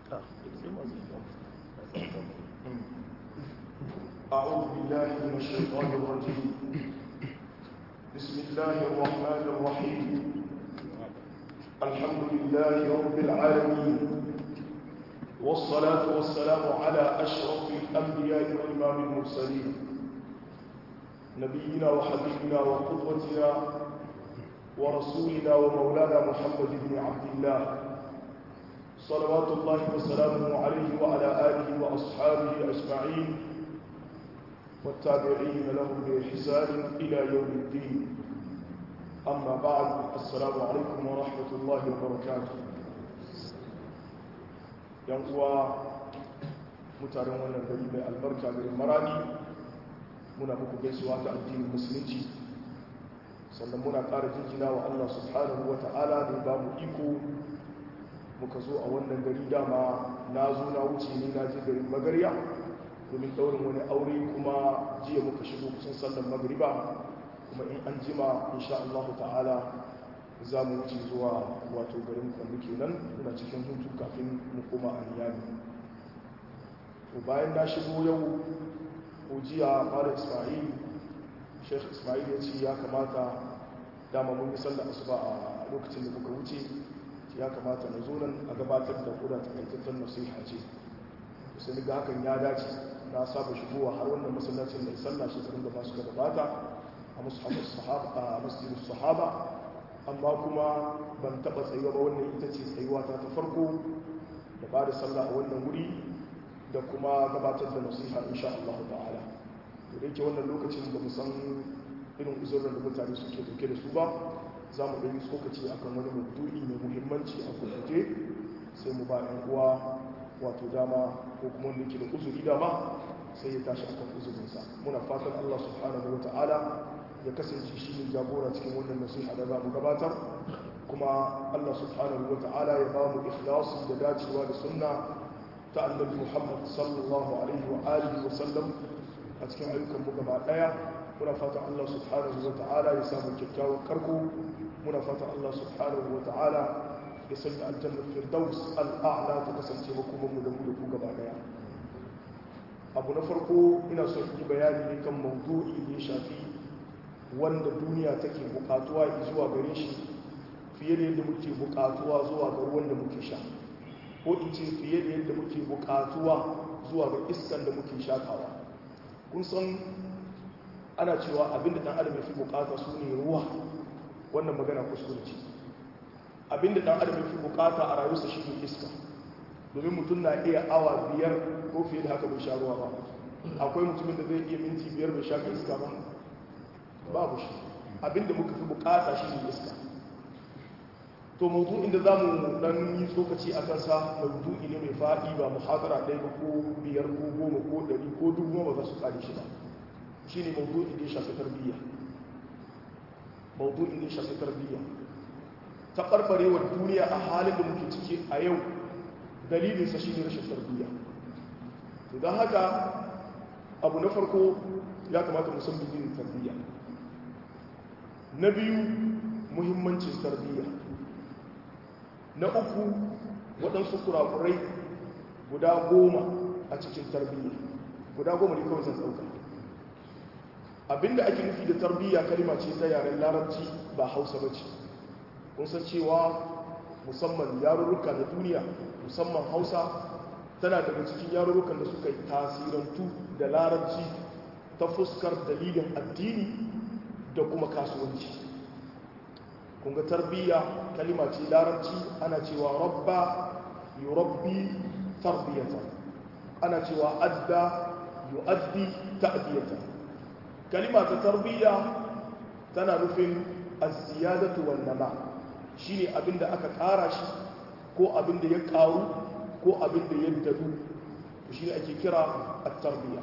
أعوذ بالله من الشيطان الرجيم بسم الله الرحمن الرحيم الحمد لله رب العالمين والصلاة والسلام على أشرف الأنبياء وإمام المرسلين نبينا وحبيبنا وقدوتنا ورسولنا ومولانا محمد بن عبد الله صلوات الله وسلامه عليه وعلى آله وأصحابه أجمعين والتابعين لهم بإحسان إلى يوم الدين أما بعد السلام عليكم ورحمة الله وبركاته ينقوى mutanen wannan gari mai albarka garin marani muna muku gaisuwa ta addinin musulunci sannan muna ƙara jinjina wa Allah subhanahu wa ta'ala da ba mu iko muka zo a wannan gari dama na zo na wuce ne na je garin magarya domin daurin wani aure kuma jiya muka shigo kusan sallar magariba kuma in an jima insha Allah ta'ala za mu wuce zuwa wato garin kwallo kenan muna cikin hutu kafin mu koma a niyami to bayan na shigo yau ko jiya fara ismail sheikh ismail ya ce ya kamata dama mun yi sallar asuba a lokacin da muka wuce ya kamata na zo nan a gabatar da kuda takaitattun nasiha ce sai ga hakan ya dace na saba shigowa har wannan masallacin da sallah shekarun da masu gabata a mushamus sahaba a masjidus sahaba amma kuma ban taba tsayuwa ba wannan ita ce tsayuwa ta ta farko da ba da sallah a wannan wuri da kuma gabatar da nasiha insha Allah ta'ala to da yake wannan lokacin ba mu san irin uzurin da mutane suke dauke da su ba za mu ɗanyi tsokaci akan wani maudu'i mai muhimmanci a kusurje sai mu ba ɗan uwa wato dama ko kuma wanda ke da uzuri dama sai ya tashi akan uzurinsa muna fatan Allah subhanahu wa ta'ala ya kasance shi ne jagora cikin wannan nasiha da za mu gabatar kuma Allah subhanahu wa ta'ala ya ba mu ikhlasi da dacewa da sunna ta annabi Muhammad sallallahu alaihi wa alihi wa sallam a cikin ayyukan mu gaba daya muna fatan Allah subhanahu wa ta'ala ya samu kyakkyawan karko muna fatan Allah subhanahu wa ta'ala ya sanya aljannar firdaus al'a'la ta kasance makomanmu da mu da ku gaba daya abu na farko ina so yi bayani ne kan maudu'i da ya shafi wanda duniya take bukatuwa zuwa gare shi fiye da yadda muke bukatuwa zuwa ga ruwan da muke sha ko in ce fiye da yadda muke bukatuwa zuwa ga iskan da muke shakawa kun san ana cewa abinda dan adam ya fi bukata su ne ruwa wannan magana kuskure ce abinda dan adam fi bukata a rayuwarsa shi ne iska domin mutum na iya awa biyar ko fiye da haka bai sha ruwa ba akwai mutumin da zai iya minti biyar bai shaka iska ba babu shi abinda muka fi bukata shi ne iska to maudu'in da za mu dan yi tsokaci a kansa maudu'i ne mai faɗi ba muhadara ɗaya ba ko biyar ko goma ko ɗari ko dubu ba za su kare shi ba shi ne maudu'in da ya shafi tarbiyya maudu'in da ya shafi tarbiyya taɓarɓarewar duniya a halin da muke ciki a yau dalilinsa shi ne rashin tarbiyya don haka abu na farko ya kamata musamman yin tarbiyya na biyu muhimmancin tarbiyya na uku waɗansu kurakurai guda goma a cikin tarbiyya guda goma ne kawai zan ɗauka abinda ake nufi da tarbiyya kalima ce ta yaren larabci ba hausa ba ce kun san cewa musamman yarurruka na duniya musamman hausa tana daga cikin yarurrukan da suka yi tasirantu da larabci ta fuskar dalilin addini da kuma kasuwanci kunga tarbiyya kalima ce larabci ana cewa rabba yurabbi tarbiyata ana cewa adda yu'addi ta'diyata kalima ta tarbiyya tana nufin az-ziyadatu wan nama' shi ne abinda aka ƙara shi ko abinda ya ƙaru ko abinda ya dadu shi ne ake kira a tarbiyya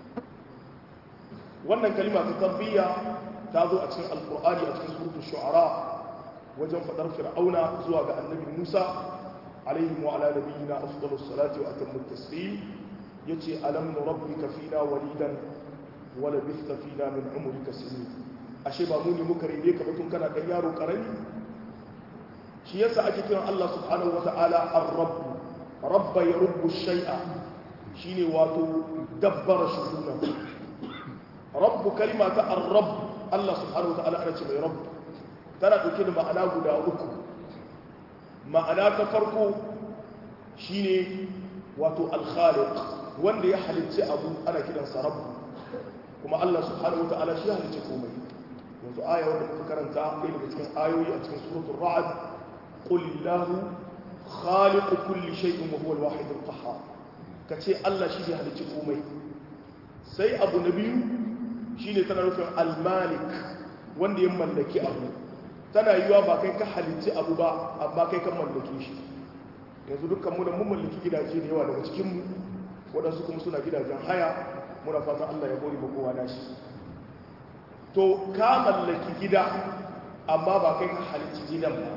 wannan kalima ta tarbiyya ta zo a cikin alkur'ani a cikin surutun shu'ara wajen faɗar fir'auna zuwa ga annabi musa alaihi wa ala nabiyina afdalus salati wa atammu taslim yace alam nurabbika fina walidan wa labithta fina min umrika sinin ashe ba mu ne muka rene ka batun kana dan yaro karami shi yasa ake kiran Allah subhanahu wata'ala ar-rabb rabba ya rubu shai'a shine wato dabbara shuhuna rabbu kalima ta ar-rabb Allah subhanahu wa ta'ala ana ce mai rabb tana dauke da ma'ana guda uku ma'ana ta farko shine wato al-khaliq wanda ya halicci abu ana kiransa rabb kuma Allah subhanahu wata'ala shi halicci komai yanzu aya wanda muka karanta ɗaya daga cikin ayoyi a cikin suratul ra'd qul illahu khaliqu kulli shay'in wa huwa al-wahid al-qahhar kace Allah shi ne halicci komai sai abu na biyu shine tana nufin al-malik wanda ya mallaki abu tana yiwa ba kai ka halicci abu ba amma kai ka mallake shi yanzu dukkan mu da mun mallaki gidaje da yawa daga cikin mu waɗansu kuma suna gidajen haya muna fatan Allah ya bori kowa nashi to ka mallaki gida amma ba kai ka halicci gidan ba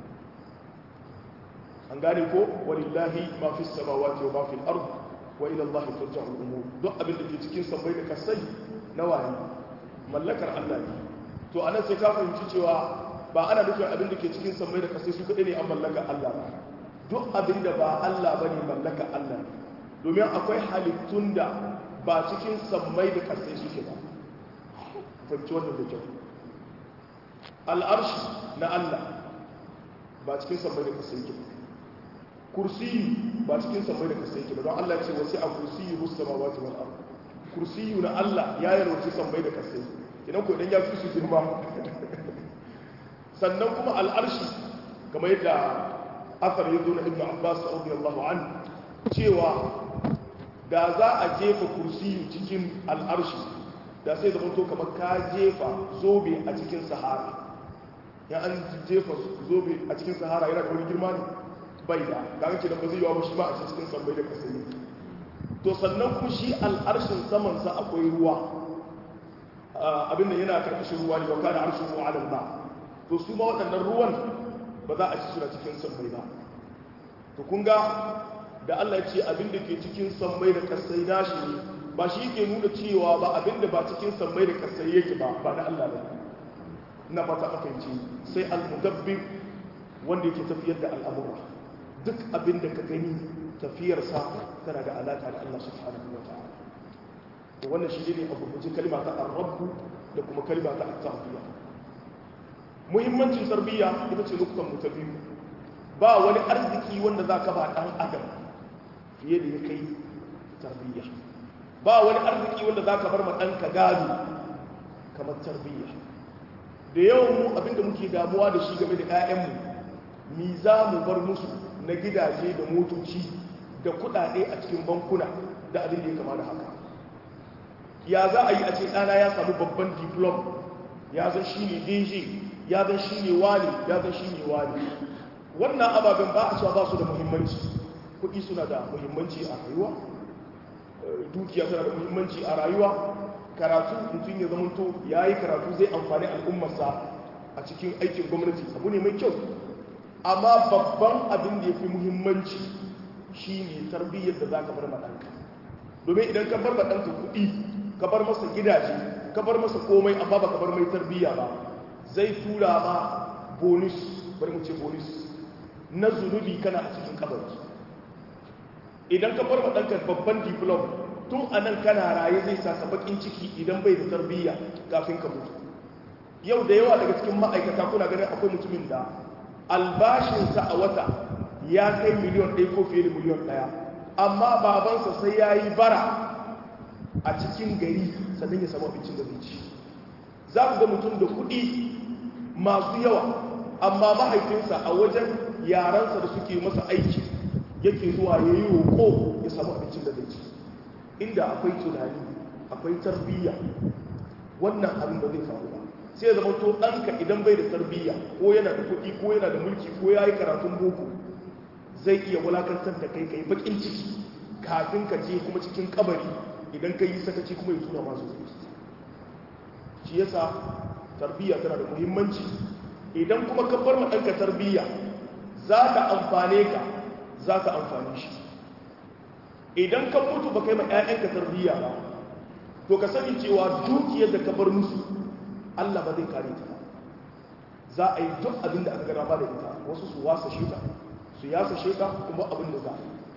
an gane ko walillahi ma fi samawati wa ma fi al-ard wa ila Allah turja'u al-umur duk abin da ke cikin sammai da kasai na wani mallakar Allah ne to anan sai ka fahimci cewa ba ana nufin abin da ke cikin sammai da kasai su kadai ne an mallaka Allah ba duk abin da ba Allah bane mallaka Allah ne domin akwai halittun da ba cikin sammai da kasai suke ba fahimci wannan da kyau al'arshi na Allah ba cikin sammai da kasai ke kursiyu ba cikin sammai da kasai ke ba don Allah ce wasu a kursiyu musu sama wata wani abu kursiyu na Allah ya yi rauci sammai da kasai idan ko idan ya fi su girma sannan kuma al'arshi kamar yadda asar ya zo na ibn abbas radiyallahu an cewa da za a jefa kursiyu cikin al'arshi da sai zama to kamar ka jefa zobe a cikin sahara ya an jefa zobe a cikin sahara yana da wani girma ne bai da ga ce da ba zai yawa ba shi ma a cikin sambai da kasa ne to sannan kuma shi al'arshin samansa akwai ruwa abinda yana karkashin ruwa ne wa kana arshin ruwa alal ba to su ma waɗannan ruwan ba za a ci suna cikin sambai ba to kun ga da Allah ya ce abin da ke cikin sammai da kasai nashi ne ba shi ke nuna cewa ba abin da ba cikin sammai da kasai yake ba ba na Allah ba na fata aka ce sai al-mudabbir wanda yake tafiyar da al'amura duk abin da ka gani tafiyarsa tana da alaka da Allah subhanahu wa ta'ala to wannan shi ne abu mutum kalma ta ar-rabb da kuma kalma ta at-tarbiyya muhimmancin tarbiyya ita ce nukutan mu ta biyu ba wani arziki wanda za ka ba ɗan adam fiye da ya kai tarbiyya ba wani arziki wanda za ka bar ma ɗanka gado kamar tarbiyya da yawan mu abinda muke damuwa da shi game da 'ya'yanmu mi za mu bar musu na gidaje da motoci da kuɗaɗe a cikin bankuna da abin da ya kama da haka ya za a yi a ce ɗana ya samu babban diplom ya zan shi ne dj ya zan shi ne wani ya zan shi ne wani wannan ababen ba a cewa ba su da muhimmanci kuɗi suna da muhimmanci a rayuwa dukiya suna da muhimmanci a rayuwa karatu mutum ya zamanto ya yi karatu zai amfani al'ummarsa a cikin aikin gwamnati abu ne mai kyau amma babban abin da ya fi muhimmanci shi ne tarbiyyar da za ka bar maɗanka domin idan ka bar maɗanka kuɗi ka bar masa gidaje ka bar masa komai amma ba ka bar mai tarbiyya ba zai tura ma bonus bari mu ce bonus na zunubi kana a cikin kabari idan ka bar ɗanka babban diplom tun a nan kana raye zai sa bakin ciki idan bai da tarbiyya kafin ka mutu yau da yawa daga cikin ma'aikata kuna ganin akwai mutumin da albashinsa a wata ya kai miliyon ɗaya ko fiye da miliyon ɗaya amma babansa sai ya yi bara a cikin gari sannan ya samu abincin da zai ci za ku ga mutum da kuɗi masu yawa amma mahaifinsa a wajen yaransa da suke masa aiki yake zuwa ya yi roƙo ya samu abincin da zai ci inda akwai tunani akwai tarbiyya wannan abin ba zai faru ba sai zama to ɗanka idan bai da tarbiyya ko yana da kuɗi ko yana da mulki ko ya yi karatun boko zai iya wulakantar da kai kai bakin ciki kafin ka je kuma cikin kabari idan ka yi sakaci kuma ya tura masu shi yasa tarbiyya tana da muhimmanci idan kuma ka bar ma ɗanka tarbiyya za ka amfane ka za ka amfane shi idan ka mutu ba kai ma 'ya'yanka tarbiyya ba to ka sani cewa dukiyar da ka bar musu Allah ba zai kare ta ba za a yi duk abin da aka gana ba da ita wasu su wasa shi ta su yasa shi ta kuma abin da za a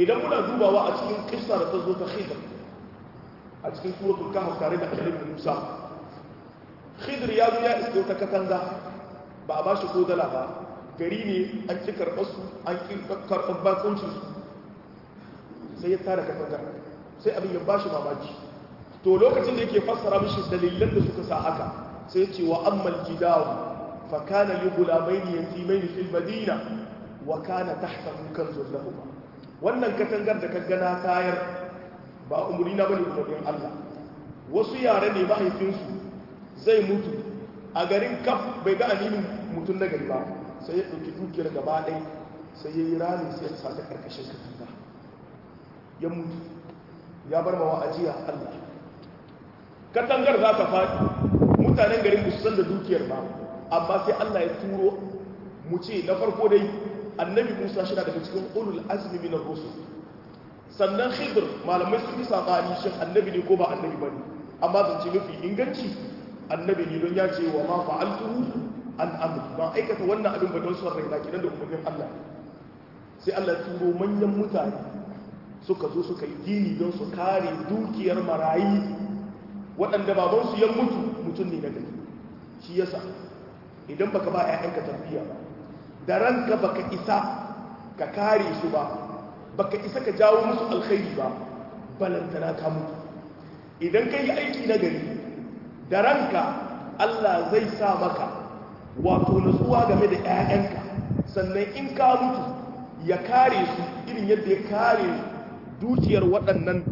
idan muna dubawa a cikin kissa da ta zo ta khidr a cikin suratul kahf tare da annabi Musa khidr ya zo ya iske ta katanga ba a bashi ko dala ba gari ne an ki karɓar su an ki karɓar bakuncin su sai ya tara katanga sai abin ya bashi mamaki to lokacin da yake fassara mishi dalilan da suka sa haka sai ce wa ammal jidaru fa kana li gulamaini yatimaini fil madina wa kana tahtahu kanzun lahum wannan katangar da kaga na tayar ba umuri na bane umarnin Allah wasu yare ne mahaifinsu zai mutu a garin kaf bai ga alimin mutum na gari ba sai ya ɗauki dukiyar gaba ɗai sai ya yi rami sai ya sa ta ƙarƙashin katanga ya mutu ya bar mawa ajiya Allah katangar za ta faɗi mutanen garin su san da dukiyar ba amma sai Allah ya turo mu ce na farko dai annabi Musa shi daga cikin ulul azmi min ar-rusul sannan Khidr malamai sun yi sabani shin annabi ne ko ba annabi bane amma zance mafi inganci annabi ne don ya ce wa ma fa'altuhu an amri ba aikata wannan abin ba don son raina kidan da umarnin Allah sai Allah ya turo manyan mutane suka zo suka yi gini don su kare dukiyar marayi waɗanda babansu ya mutu mutum ne na gari shi yasa idan baka ba 'ya'yanka tarbiyya ba da ranka baka isa ka kare su ba baka isa ka jawo musu alkhairi ba balantana ka mutu idan ka yi aiki na gari da ranka Allah zai sa maka wato nutsuwa game da 'ya'yanka sannan in ka mutu ya kare su irin yadda ya kare dukiyar waɗannan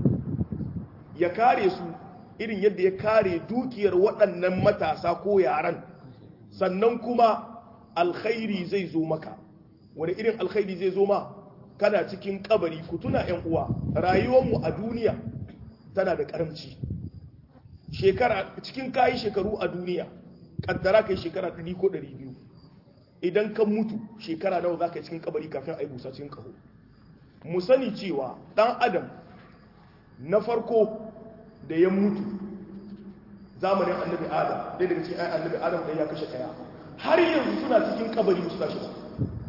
ya kare su irin yadda ya kare dukiyar waɗannan matasa ko yaran sannan kuma alkhairi zai zo maka wani irin alkhairi zai zo ma kana cikin kabari ku tuna ‘yan uwa rayuwarmu a duniya tana da karamci shekara cikin kayi shekaru a duniya kaddara kai shekara 100 ko 200 idan kan mutu shekara nawa za ka yi cikin kabari kafin a yi busa cikin kaho mu sani cewa ɗan adam na farko da ya mutu zamanin annabi adam ɗaya daga cikin annabi adam ɗaya ya kashe ɗaya har yanzu suna cikin kabari musu tashi ba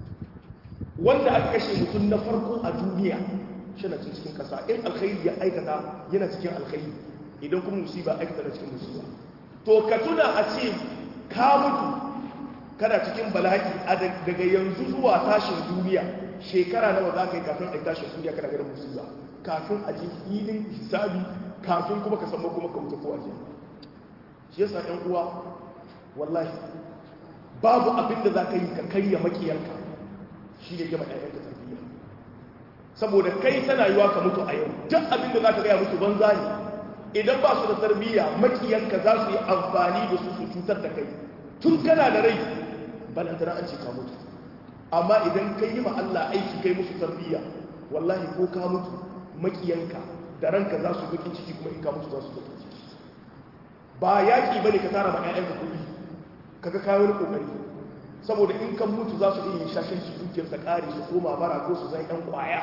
wanda aka kashe mutum na farko a duniya shi na cikin ƙasa in alkhairi ya aikata yana cikin alkhairi idan kuma musiba aikata na cikin musiba to ka tuna a ce ka mutu kana cikin bala'i daga yanzu zuwa tashin duniya shekara nawa za ka yi kafin a yi tashin duniya kana ganin musiba kafin a ji filin hisabi kafin kuma ka samu kuma ka wuce ko a shi yasa ɗan uwa wallahi babu abin da za ka yi ka karya makiyarka shi ne gama ɗayanka tarbiyya saboda kai tana yiwa ka mutu a yau duk abin da za ka gaya musu banza ne idan ba su da tarbiyya makiyanka za su yi amfani da su su cutar da kai tun kana da rai balantana an ce ka mutu amma idan kai yi ma Allah aiki kai musu tarbiyya wallahi ko ka mutu makiyanka da ranka za su bakin ciki kuma in ka mutu za su bakin ciki ba yaƙi ba ne ka tara ma 'ya'yanka kuɗi kaga kayan kokari saboda in kan mutu za su iya shashin su dukiyarsa ƙari su koma bara ko su zai ɗan ƙwaya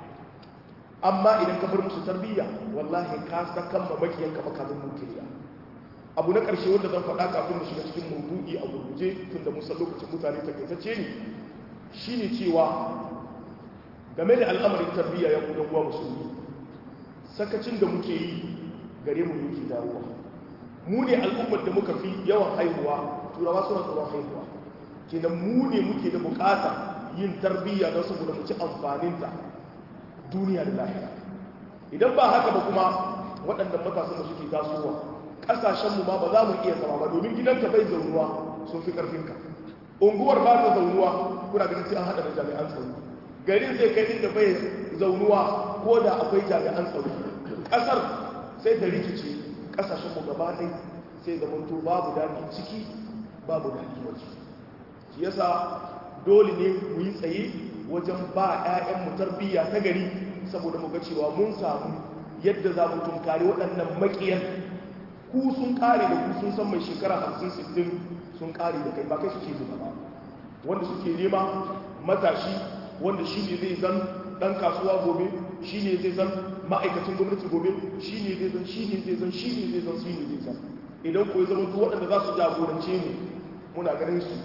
amma idan ka bar musu tarbiyya wallahi ka sakan ma makiyanka makamin nukiliya abu na ƙarshe wanda zan faɗa kafin mu shiga cikin maudu'i a gurguje tun da musan lokacin mutane takaitacce ne shine cewa game da al'amarin tarbiyya ya kudan uwa musulmi sakacin da muke yi gare mu yake dawowa mu ne al'ummar da muka fi yawan haihuwa turawa suna tsoron haihuwa kenan mu ne muke da bukata yin tarbiyya don saboda mu ci amfaninta duniya da lahira idan ba haka ba kuma waɗannan matasan da suke tasowa ƙasashenmu ma ba za mu iya zama ba domin gidanka bai zaunuwa sun fi ƙarfinka unguwar ba ta zaunuwa kuna ganin sai an haɗa da jami'an tsaro garin zai kai inda bai zaunuwa ko da akwai jami'an tsaro ƙasar sai ta rikice ƙasashenmu gaba ɗai sai zamanto babu daɗi ciki babu daɗi waje shi yasa dole ne mu yi tsaye wajen ba 'ya'yanmu tarbiyya ta gari saboda mu ga cewa mun samu yadda za mu tunkari waɗannan maƙiyan ku sun ƙare da ku sun san mai shekara hamsin sittin sun ƙare da kai ba kai suke zuba ba wanda suke nema matashi wanda shi ne zai zan ɗan kasuwa gobe shi ne zai zan ma'aikacin gwamnati gobe shi ne zai zan shi ne zai zan shi ne zai zan shi ne zai zan idan ko ya zama waɗanda za su jagorance mu muna ganin su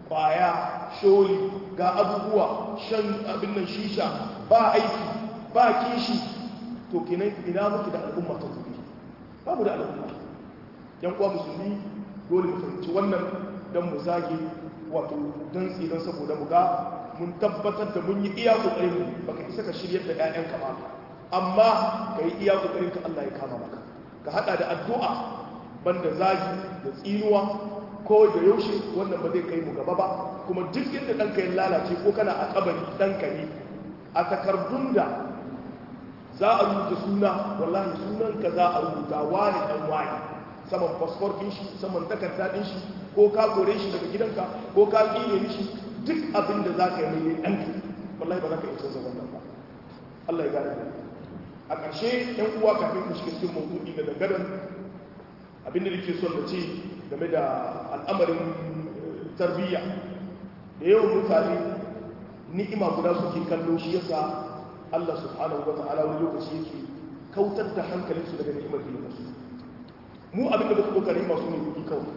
kwaya sholi ga abubuwa shan abin nan shisha ba aiki ba kishi to kenan ina muke da al'umma ta gobe babu da al'umma yan uwa musulmi dole mu fahimci wannan dan mu zage wato dan tsidan saboda mu ga mun tabbatar da mun yi iya kokarin mu baka isa ka shiryar da ƴaƴanka ba amma ka yi iya kokarin ka Allah ya kama maka ka hada da addu'a banda zagi da tsinuwa ko da yaushe wannan ba zai kai mu gaba ba kuma duk inda ɗanka ya lalace ko kana a kabari ɗanka ne a takardun da za a rubuta suna wallahi sunanka za a rubuta wani ɗan wani saman fasfor ɗin shi saman takarda ɗin shi ko ka kore shi daga gidanka ko ka ƙine shi duk abin da za ka yi mai ɗanka wallahi ba za ka iya canza wannan ba Allah ya gane a ƙarshe ɗan uwa kafin ku shiga cikin mawdu'i da dangaren abin da nake son da ce game da al'amarin tarbiyya da yawan mutane ni'ima guda suke kallo shi yasa Allah subhanahu wa ta'ala wani lokaci yake kautar da hankalinsu daga ni'imar da yake mu abin da ba su ɗauka ni'ima su ne kuɗi kawai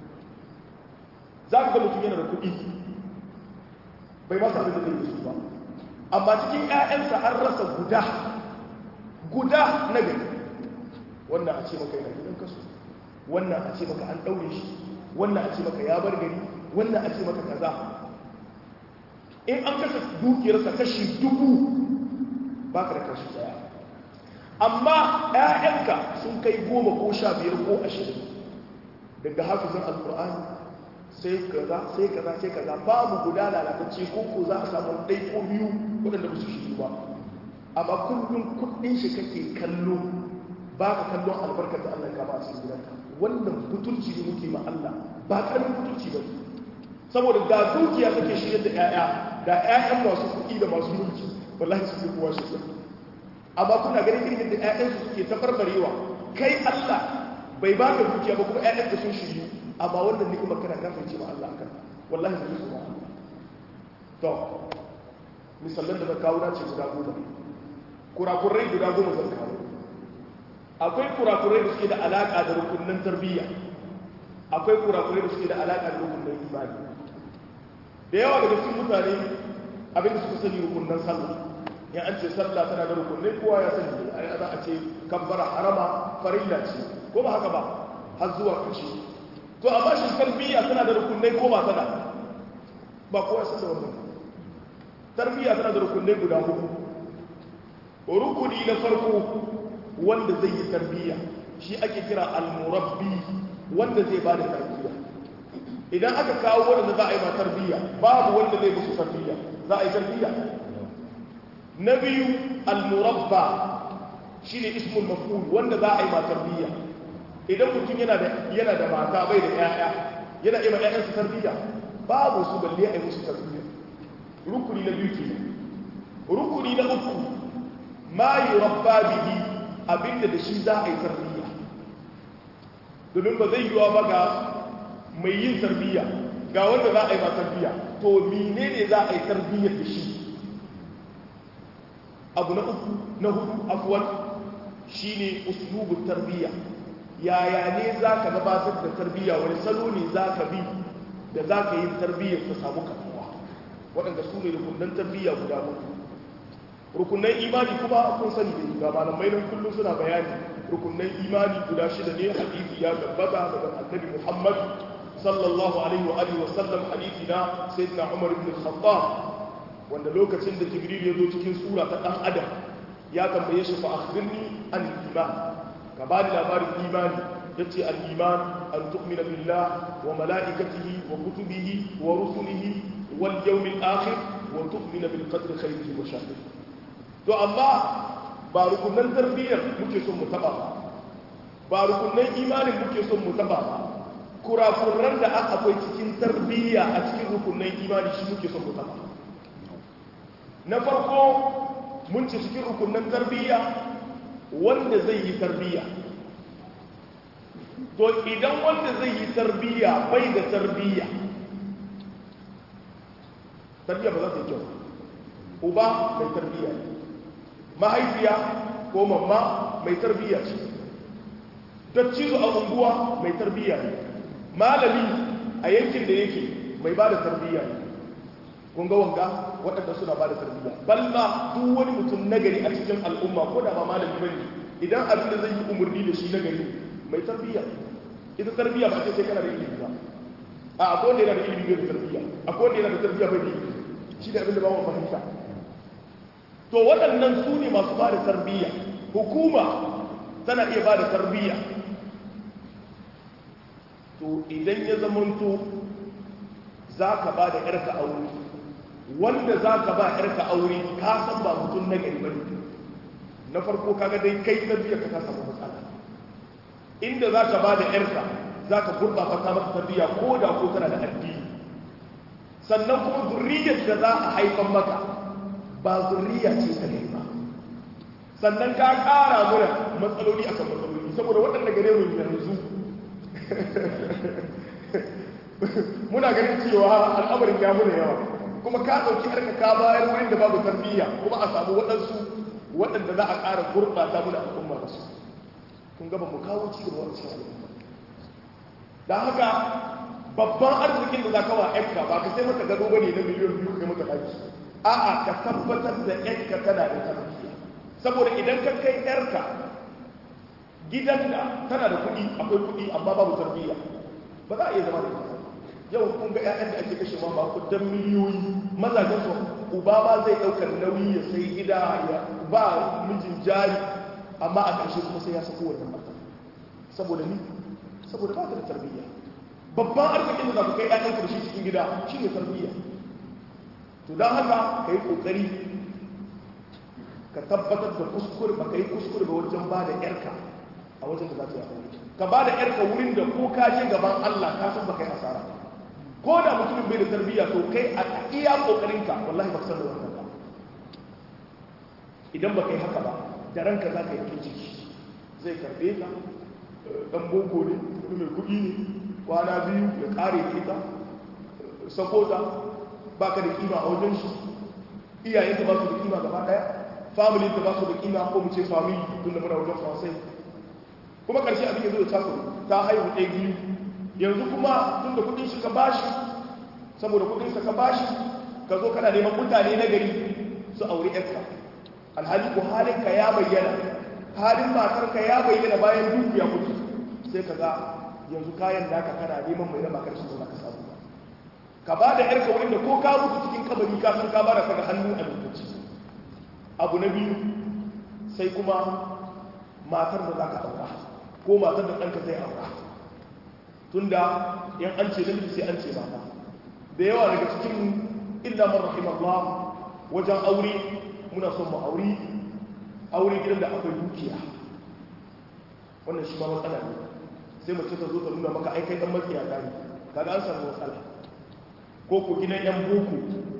za ka ga mutum yana da kuɗi bai masa abin da zai yi su ba amma cikin 'ya'yansa an rasa guda guda na gari wannan a ce maka yana gidan kasu wannan a ce maka an ɗaure shi wannan a ce maka ya bar gari wannan a ce maka kaza in an kasa dukiyarsa kashi dubu ba ka da kashi daya amma 'ya'yanka sun kai goma ko sha biyar ko ashirin daga hafizan alkur'ani sai kaza sai kaza sai kaza babu guda lalatacce ko ko za a samu ɗai ko biyu waɗanda ba su shi ba amma kullum kuɗin shi kake kallo ba ka kallon albarkar da Allah ka ba a cikin gidanka wannan butulci ne muke ma Allah ba karamin butulci ba saboda ga dukiya take shirye da ƴaƴa da ƴaƴan masu kuɗi da masu mulki wallahi su fi kowa shi amma kuna ganin irin da ƴaƴan su suke tafarbarewa kai Allah bai ba ka dukiya ba kuma ƴaƴan ka sun shiryu amma wannan ni'imar kana kafirce ma Allah akan wallahi zai su ba to misalan da na kawo na ce guda goma kurakurai guda goma zan kawo akwai kurakurai da suke da alaƙa da rukunin tarbiyya akwai kurakurai da suke da alaƙa da rukunin imani da yawa daga cikin mutane abin da suka sani rukunin sallah ya an ce sallah tana da rukunai kowa ya sani a za a ce kabbara harama farilla ce ko ba haka ba har zuwa ƙarshe to amma shi tarbiyya tana da rukunai ko ba tana ba kowa ya san da wannan tarbiyya tana da rukunai guda hudu rukuni na farko wanda zai yi tarbiyya shi ake kira al-murabbi wanda zai ba da tarbiyya idan aka kawo wanda za a yi ma tarbiyya babu wanda zai musu tarbiyya za a yi tarbiyya na biyu al-murabba shine ismul maf'ul wanda za a yi ma tarbiyya idan mutum yana da yana da mata bai da yaya yana yi ma ƴaƴansa tarbiyya babu su balle a yi musu tarbiyya rukuni na biyu kenan rukuni na uku ma yurabba bihi abinda da shi za a yi tarbiyya domin ba zai yiwa ba ga mai yin tarbiyya ga wanda za a yi ma tarbiyya to mine ne za a yi tarbiyyar da shi abu na uku na hudu afuwan shi ne uslubun tarbiyya yaya ne za ka gabatar da tarbiyya wani salo ne za ka bi da za ka yi tarbiyyar ta samu kamuwa waɗanda su ne rukunan tarbiyya guda mutu rukunan imani kuma kun sani ne ga malamai nan kullum suna bayani rukunan imani guda shida ne hadisi ya tabbata daga annabi Muhammad sallallahu alaihi wa alihi wa sallam hadisi na sayyidina Umar ibn al-Khattab wanda lokacin da Jibril ya zo cikin sura ta dan adam ya tambaye shi fa akhbirni an iman ka ba ni labarin imani yace al-iman an tu'mina billah wa malaikatihi wa kutubihi wa rusulihi wal yawmil akhir wa tu'mina bil qadri khayrihi wa sharrihi to amma ba rukunan tarbiyyar muke son mu taba ba ba rukunan imanin muke son mu taba ba kurakuran da aka akwai cikin tarbiyya a cikin rukunan imani shi muke son mu taba na farko mun ce cikin rukunan tarbiyya wanda zai yi tarbiyya to idan wanda zai yi tarbiyya bai da tarbiyya tarbiyya ba za ta yi kyau uba mai tarbiyya ne mahaifiya ko mamma mai tarbiyya ce dattizo a unguwa mai tarbiyya ne malami a yankin da yake mai ba da tarbiyya ne kun ga wanga waɗanda suna ba da tarbiyya balma duk wani mutum nagari a cikin al'umma ko da ba malami bane idan abin da zai yi umarni da shi nagari mai tarbiyya ita tarbiyya ba ce sai kana da ilimi ba a akwai wanda yana da ilimi bai da tarbiyya akwai wanda yana da tarbiyya bai da ilimi shi da abin da ba mu fahimta to waɗannan su ne masu ba da tarbiyya hukuma tana iya ba da tarbiyya to idan ya zamanto za ka ba da ƴarka aure wanda za ka ba ƴarka aure ka san ba mutum na gari bane na farko kaga dai kai tarbiyya ka ta samu matsala inda za ka ba da ƴarka za ka gurɓata ta masa tarbiyya ko da ko tana da addini sannan kuma zurriyar da za a haifan maka ba zurriya ce ta gari ba sannan ka ƙara mura matsaloli akan matsaloli saboda waɗanda gare mu yanzu muna ganin cewa al'amarin ya muna yawa kuma ka ɗauki harka ka bayar wurin da babu tarbiyya kuma a samu waɗansu waɗanda za a ƙara gurɓata muna al'umma da su kun gaba mu kawo ci gaba wancan al'umma da haka babban arzikin da za ka wa yanka ba ka sai mata gado bane na miliyan biyu kai mata ɗaki a'a ka tabbatar da yanka tana da tarbiyya saboda idan ka kai yarka gidan da tana da kuɗi akwai kuɗi amma babu tarbiyya ba za a iya zama da ita yau kun ga 'ya'yan da ake kashe ma kudan miliyoyi mazajen su uba ma zai ɗaukar nauyi ya sai gida ya ba mijin jari amma a ƙarshe kuma sai ya sako wannan mata saboda ni saboda ba ta da tarbiyya babban arzikin da za ku kai 'ya'yan ku da shi cikin gida shi ne tarbiyya to don haka ka yi ƙoƙari ka tabbatar da kuskure ba ka yi kuskure ba wajen ba da 'yarka a wajen da za ta yi aure ka ba da 'yarka wurin da ko ka je gaban Allah ka san ba kai asara ko da mutumin bai da tarbiyya to kai a iya kokarinka wallahi ba san da wannan ba idan ba kai haka ba da ranka za ka yi ciki zai karbe ka dan boko ne mai kuɗi ne kwana biyu ya kare ita sakota ba ka da kima a wajen shi iyayenka ba su da kima gaba ɗaya family ta ba su da kima ko mu ce family tun da muna wajen fansai kuma ƙarshe abin ya zo da taso ta haihu ɗaya biyu yanzu kuma tun da kudin shi ka bashi saboda kudin sa ka bashi ka zo kana neman mutane na gari su aure yarka alhali ko halin ka ya bayyana halin matar ka ya bayyana bayan duku ya mutu sai ka ga yanzu kayan da ka kana neman mai raba karshen da ka samu ka ba da yarka wurin da ko ka mutu cikin kabari ka san ka bara ka da hannu a lokaci abu na biyu sai kuma matar da za ka aura ko matar da ɗanka zai aura tunda yan an ce namiji sai an ce mata da yawa daga cikin illa man rahimallah wajen aure muna son mu aure aure gidan da akwai dukiya wannan shi ma matsala ne sai mace ta zo ta nuna maka aikai dan matsiya ta ne kaga an samu matsala ko ku gidan yan boko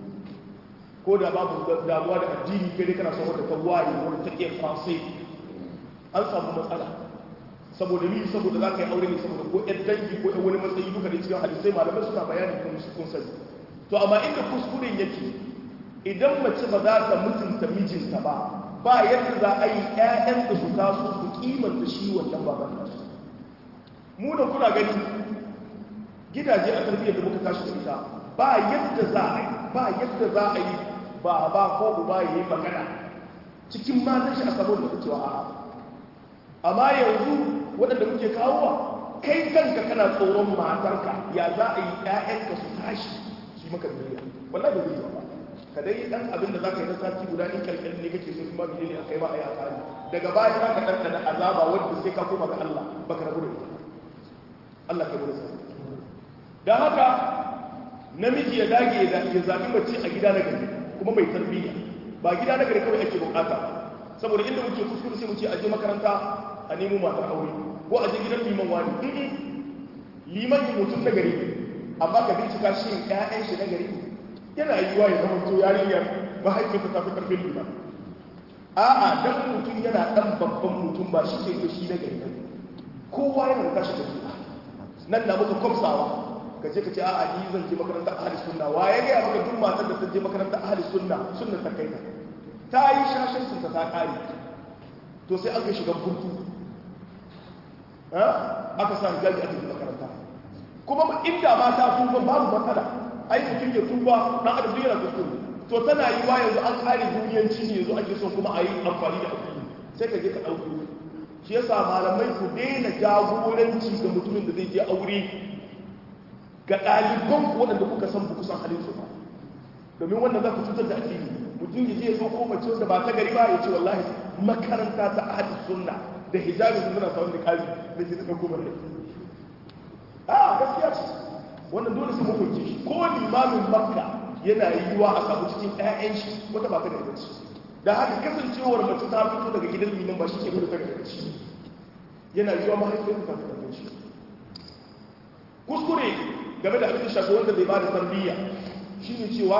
ko da babu damuwa da addini kai dai kana son wadda ta waye wadda ta iya fasai an samu matsala saboda ni saboda za ka yi aure ne saboda ko ɗan dangi ko ɗan wani matsayi duka da cikin hadisai malamai suna bayani kuma su kun sani to amma inda kuskuren yake idan mace ba za ta mutunta mijinta ba ba yadda za a yi ƴaƴan da su taso su kimanta shi wannan baban nasu mu da kuna gani gidaje a tarbiyyar da muka tashi da ita ba yadda za a yi ba yadda za a yi ba ba ko uba ya yi magana cikin matan shi a saboda da cewa a'a amma yanzu waɗanda muke kawowa kai kanka kana tsoron matarka ya za a yi ƴaƴanka su tashi su yi maka biyayya wallahi ba zai ba ka dai dan abin da zaka yi na sati guda in kalkalin ne kake so kuma biyayya ne akai ba a yi akari daga baya za ka ɗanɗana azaba wanda sai ka koma ga Allah baka rabu da ita Allah ka bude dan haka namiji ya dage ya zaɓi mace a gida na gari kuma mai tarbiyya ba gida na gari kawai ake bukata saboda inda muke kuskure sai mu ce aje makaranta a nemo matar aure ko a je gidan liman wani ɗin liman yi mutum na gari amma ka bincika shi yin ƴaƴan shi na gari yana yi wa ya zama to yarinyar mahaifinsa ta fi ƙarfin liman a'a dan mutum yana ɗan babban mutum ba shi ke shi na gari kowa yana da tashi tafiya nan na muka kwamsawa ka je ka ce a'a ni zan je makarantar ahli sunna wa ya gaya maka duk matar da ta je makarantar ahli sunna sunna ta kai ta ta yi shashin sun ta ƙari to sai aka shiga burtu aka sa gaji a cikin makaranta kuma inda ma ta tuba babu matsala ai mutum ya tuba dan adam duk yana kuskure to tana yi wa yanzu an kare duniyanci ne yanzu ake son kuma a yi amfani da addini sai ka je ka ɗauko shi yasa malamai ku daina jagoranci ga mutumin da zai je aure ga ɗaliban ku waɗanda kuka san ku san halin su ba domin wannan za ku cutar da addini mutum ya je ya zo ko mace wanda ba ta gari ba ya ce wallahi makaranta ta ahli sunna da hijabi sun muna samun da kazi da ke ta ɗauko bare a gaskiya ce wannan dole su hukunce shi ko limamin makka yana yiwuwa a samu cikin 'ya'yan shi wata ba ta da gaci da haka kasancewar mace ta fito daga gidan liman ba shi ke nuna ta da gaci yana yiwuwa mahaifiyar ta ta da gaci kuskure game da abin shafi wanda bai ba da tarbiyya shine cewa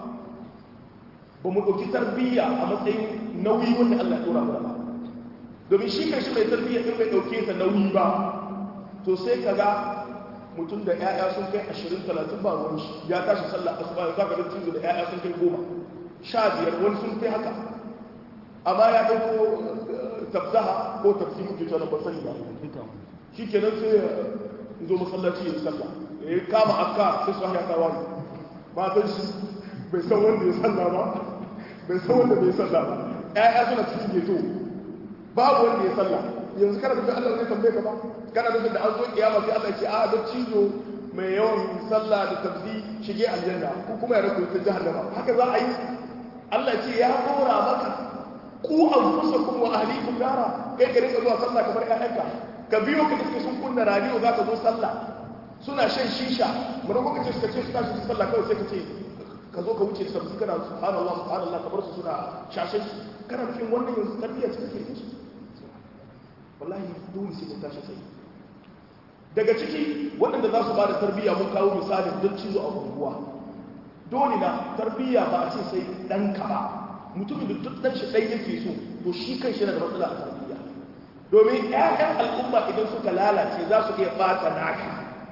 ba mu ɗauki tarbiyya a matsayin nauyi wanda Allah ya ɗora mu ba domin shi kan shi mai tarbiyya in bai ɗauke ta nauyi ba to sai ka ga mutum da 'ya'ya sun kai ashirin talatin ba ruwan shi ya tashi sallah asuba ya zaka da cizo da 'ya'ya sun kai goma sha biyar wani sun kai haka amma ya ɗauko tafsaha ko tafsi muke cewa ba sani ba shi kenan sai ya zo masallaci ya sallah ya kama akka sai su hanya tawa ne matan shi bai san wanda ya sallah ba bai san wanda bai sallah ba 'ya'ya suna cikin geto babu wanda ya sallah yanzu kana da Allah zai tambaye ka ba kana da da an zo kiyama sai Allah ya ce a da cizo mai yawan sallah da tabzi shige aljanna ko kuma ya rabu ta jahannama haka za a yi Allah ya ce ya dora maka ku anfusakum wa ahlikum nara kai ka rinka zuwa sallah kamar ƴaƴanka ka biyo ka iske sun kunna radio za ka zo sallah suna shan shisha mun ko kace suka ce su tashi sallah kawai sai ka ce ka zo ka wuce sabbi kana subhanallah subhanallah kamar su suna shashin kana nufin wannan yanzu tarbiyya ce kake yi wallahi dole sai mun tashi sai daga ciki waɗanda za su ba da tarbiyya mun kawo misalin don cizo a unguwa dole na tarbiyya ba a ce sai ɗanka ba mutumin da duk ɗan shi ɗan yake so to shi kan shi na da matsala a tarbiyya domin ƴaƴan al'umma idan suka lalace za su iya ɓata naka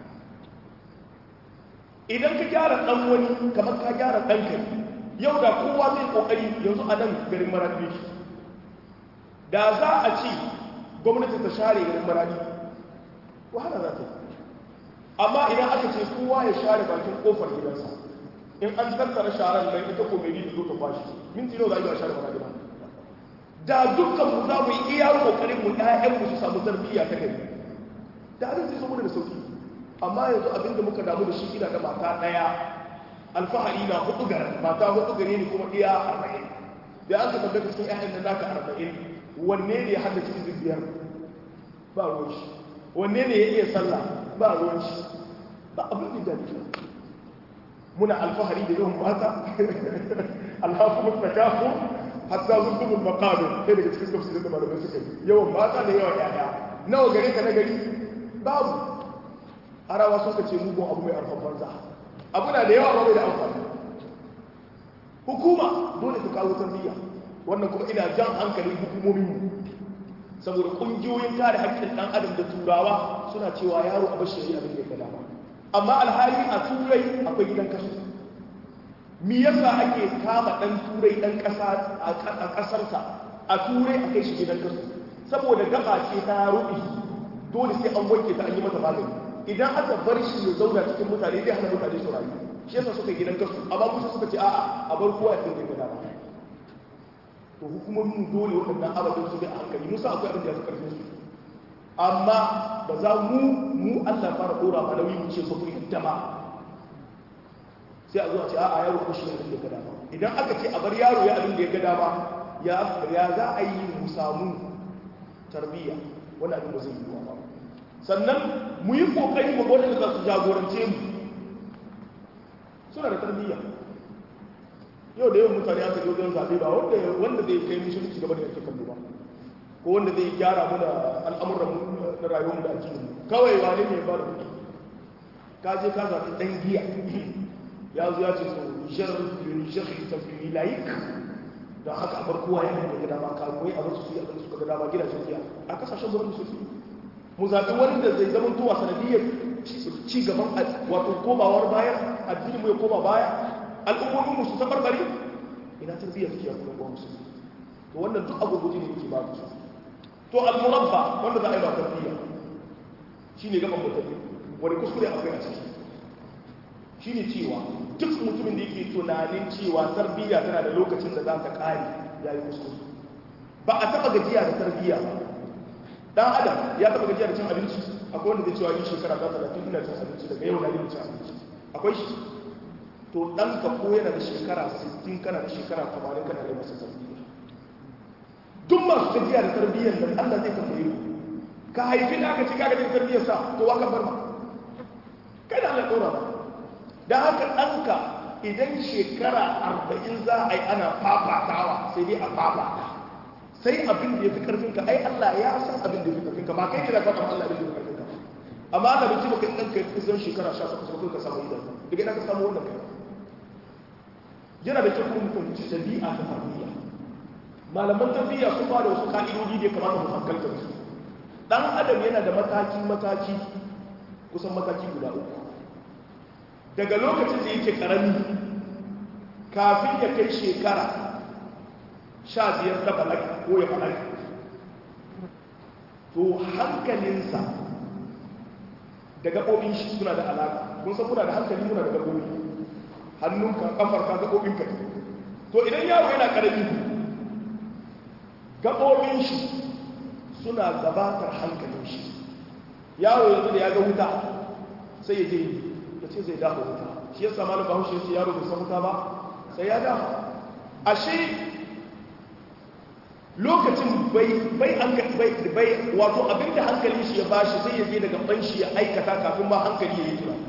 idan ka gyara ɗan wani kamar ka gyara ɗanka yau da kowa zai ƙoƙari yanzu a nan garin marabi da za a ce gwamnati ta share garin maradi wahala za ta yi amma idan aka ce kowa ya share bakin kofar gidansa in an tattara sharan nan ita ko mai zo ta kwashi minti nawa za a yi a share maradi ba da dukkan mu za mu yi iya kokarin mu ɗayan mu su samu tarbiyya ta gari da abin zai zo mana da sauki amma yanzu abin da muka damu da shi ina da mata ɗaya alfahari na hudu garin mata hudu gare ni kuma iya arba'in da an ka tabbata cikin ƴaƴan nan naka arba'in wanne ne ya haddace izin biyar ba ruwan shi wanne ne ya iya sallah ba ruwan shi ba abin da dace muna alfahari da yawan mata alhafu takafu hatta zuntumul maqabir sai daga cikin tafsirin da malamai suka yi yawan mata da yawan yaya nawa gare ka na gari babu arawa suka ce mugun abu mai arfan banza abu na da yawa ba mai da amfani hukuma dole ta kawo tarbiyya wannan kuma ina jan hankalin hukumomin saboda kungiyoyin kare haƙƙin ɗan adam da turawa suna cewa yaro a bashi abin da ya dama amma alhali a turai akwai gidan kasu mi yasa ake kama ɗan turai ɗan ƙasa a ƙasarsa a turai a kai shi gidan kasu saboda gaba ce ta rubi dole sai an wanke ta an yi mata magani idan aka bar shi ya zauna cikin mutane zai hana mutane su rayu shi yasa suka gidan kasu amma musu suka ce a'a a bar kowa ya tsinke da dama to hukumomin dole waɗannan ababen su bi a hankali musa akwai abin da ya fi ƙarfin su amma ba za mu mu allah fara ɗora ma nauyi mu ce ba ku yadda ba sai a zo a ce a yaro ko shi abin da ya ga dama idan aka ce a bar yaro ya abin da ya ga dama ya za a yi mu samu tarbiyya wani abin ba zai yi ba sannan mu yi ƙoƙari mu gwada da za su jagorance mu suna da tarbiyya yau da yawan mutane aka yi wajen zaɓe ba wanda zai kai musulunci gaba da yake kallo ba ko wanda zai gyara mana al'amuran na rayuwar da ake kawai wani ne ba da kuɗi ka je ka zaɓi ɗan giya ya zo ya ce so nijar nijar ta fi layik don haka abar kowa ya da gada ba ka koyi abar su yi abin suka gada ba gidajen giya a kasashen zuwa musulunci mu zaɓi wani da zai zama tuwa sanadiyar ci gaban wato komawar baya addini mu ya koma baya al'ummomin musu ta barbare ina tarbiyyar suke yanku ɗan musu to wannan duk abubuwa ne yake ba su to al-murabba wanda za a yi ba tarbiyya shi ne gaban mutane wani kuskure akwai a ciki shine cewa duk mutumin da yake tunanin cewa tarbiyya tana da lokacin da za ta kare yayi kuskure ba a taba gajiya da tarbiyya ba dan adam ya taba gajiya da cin abinci akwai wanda zai cewa yi shekara ta talatin ina cin abinci daga yau na yi cin abinci akwai shi to dan ka ko yana da shekara 60 kana da shekara 80 kana da masa tarbiyya duk masu gajiya da tarbiyyar nan Allah zai tambaye ku ka haifi da aka ci kaga da tarbiyyar sa to waka bar ma kai da Allah dora ba dan haka danka idan shekara 40 za a yi ana fafatawa sai dai a fafata sai abin da ya fi karfinka ai Allah ya san abin da ya fi karfinka ba kai kira kwakwam Allah abin da ya fi karfinka amma ana da cewa kai ɗan kai kusan shekara sha takwas ba ka samu idan daga ina ka samu wannan kai yana da kyau kuma fahimci ɗabi'a ta tarbiyya malaman tarbiyya sun ba da wasu ka'idodi da ya kamata mu hankalta da su dan adam yana da mataki mataki kusan mataki guda uku daga lokacin da yake karami kafin ya kai shekara sha biyar ta balaga ko ya balaga to hankalinsa da gaɓoɓin shi suna da alaƙa kun san muna da hankali muna da gaɓoɓi hannunka ƙafarka gaɓoɓinka to idan yaro yana ƙarami gaɓoɓin shi suna gabatar hankalin shi yaro yanzu da ya ga wuta sai ya je ya ce zai dafa wuta shi yasa malam bahaushe ya ce yaro bai san wuta ba sai ya dafa ashe lokacin bai bai bai bai wato abinda hankali shi ya bashi sai ya je daga ban shi ya aikata kafin ma hankali ya yi tunani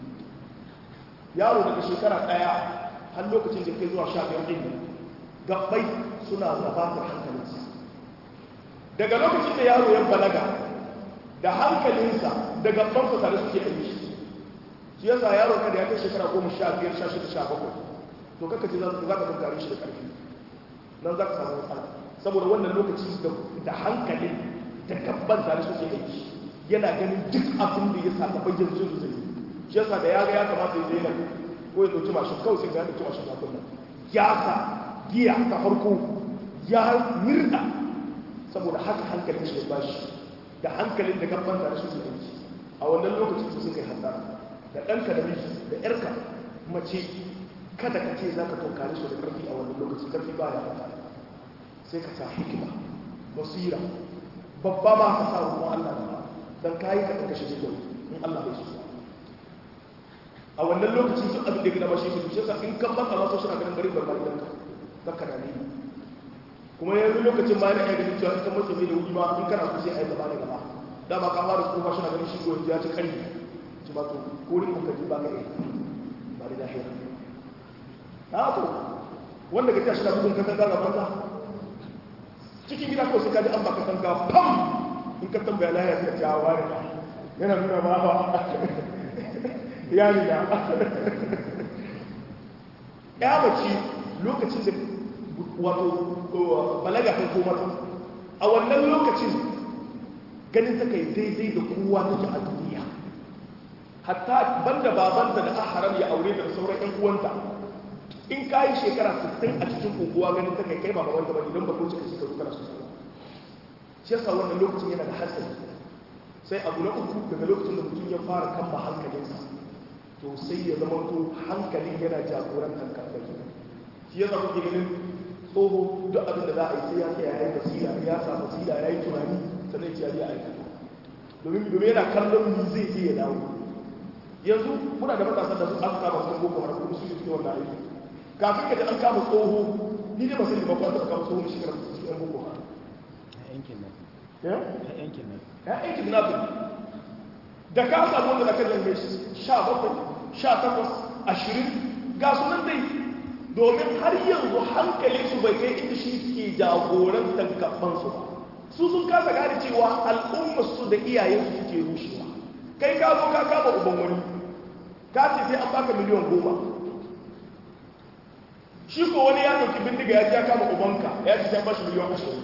yaro daga shekara daya har lokacin da kai zuwa sha biyar din gabbai suna gabatar hankalinsa daga lokacin da yaro ya balaga da hankalinsa da gabbansa tare suke aiki shi yasa yaro kada ya kai shekara goma sha biyar sha shida sha bakwai to kaka ce za ka tunkare shi da ƙarfi nan za ka samu matsala saboda wannan lokaci da hankalin da gabban tare suke aiki yana ganin duk abin da ya sa gaban yanzu da zai shi yasa da ya ga ya kamata ya zai nan ko ya ɗauki mashin kawai sai ya ɗauki mashin kafin nan ya sa giya ta farko ya mirna saboda haka hankalin shi ya bashi da hankalin da gabban tare suke aiki a wannan lokacin su sun kai hasara da ɗanka da miji da ƴarka mace kada ka ce za ka tunkare su da ƙarfi a wannan lokaci ƙarfi ba ya fata sai ka sa hikima basira babba ma ka sa roƙon Allah ba dan kayi ka kashe jikin in Allah bai so a wannan lokacin duk abin da gina ba shi su shi sa in kan baka masu suna ganin bari barbar idan ka baka da ne kuma yanzu lokacin ma yana ganin cewa in kan masa mai da wuri ma in kana kusa ai gaba da gaba dama ka fara tsufa suna ganin shi goyi ya ci kari ci ba to ko rin ka ji ba ka yi ba da lahira na to wanda ka tashi na bugun ka tanga gaban ka cikin gida ko sai ka ji an baka tanga pam in ka tambaya lahira sai ta ware yana nuna ma ba ya riga ya mace lokacin da wato balaga kan koma ta a wannan lokacin ganin ta kai daidai da kowa take a duniya hatta banda babanta da haram ya aure da sauran ƴan uwanta in ka yi shekara 60 a cikin kokowa ganin ta kai kai ba babanta ba idan ba ko cika shekaru kana su shi yasa wannan lokacin yana da hatsari sai abu na uku daga lokacin da mutum ya fara kamba hankalinsa to sai ya zama to hankalin yana jagorantar kambaki shi ya zama ganin tsoho duk abin da za a yi sai ya tsaya ya yi basira ya sa basira ya yi tunani sannan ya yi aikata domin domin yana kallon ni zai je ya dawo yanzu muna da matasan da su an kama su boko haram kuma su yi cikin wannan aiki kafin ka ji an kama tsoho ni ne masu ba kwanta kama tsoho shi kana su yan boko haram yankin nan ya yankin nan ya aikin nafi da ka samu wanda da kan lambe sha bakwai sha takwas ashirin ga sunan dai domin har yanzu hankali su bai kai inda shi ke jagorantar gabansu ba su sun kasa gane cewa al'ummar su da iyayensu suke rushewa kai ka zo ka kama uban wani ka ce sai an baka miliyan goma shi ko wani ya ɗauki bindiga ya ji ya kama ubanka ya ce sai an bashi miliyan ashirin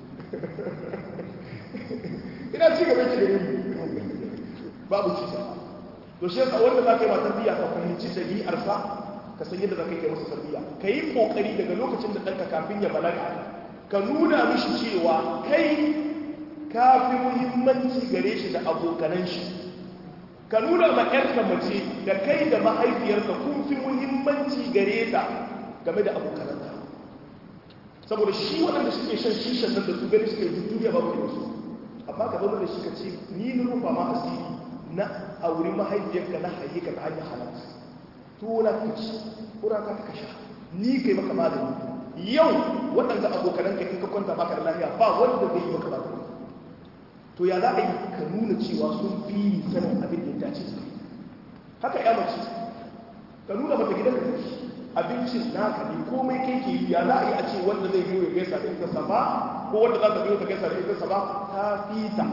ina ci gaba ki gare babu ci gaba to shi yasa wanda za ka yi ma tarbiyya ka fahimci ɗabi'arsa ka san yadda za ka yi masa tarbiyya ka yi ƙoƙari daga lokacin da ɗanka kafin ya balaga ka nuna mishi cewa kai ka fi muhimmanci gare shi da abokanan shi ka nuna ma ƴarka mace da kai da mahaifiyarka kun fi muhimmanci gare ta game da abokananta saboda shi waɗanda suke shan shishan nan da su gani suke duk duniya babu da su amma ka zama da shi ka ce ni na rufa ma asiri na auri mahaifiyarka na haye ka ta hanyar halatta to na ka ci kura ka ka sha ni kai maka magani yau waɗanda abokananka in ka kwanta baka da lafiya ba wanda zai yi maka magani to ya za a yi ka nuna cewa sun fi sanin abin da ya dace su haka ya mace ka nuna mata gidan ka tafi abincin naka ne komai kai ke yi ya za a yi a ce wanda zai biyo ya gaisa da ita sama ko wanda za ta biyo ta gaisa da ita sama ta fi ta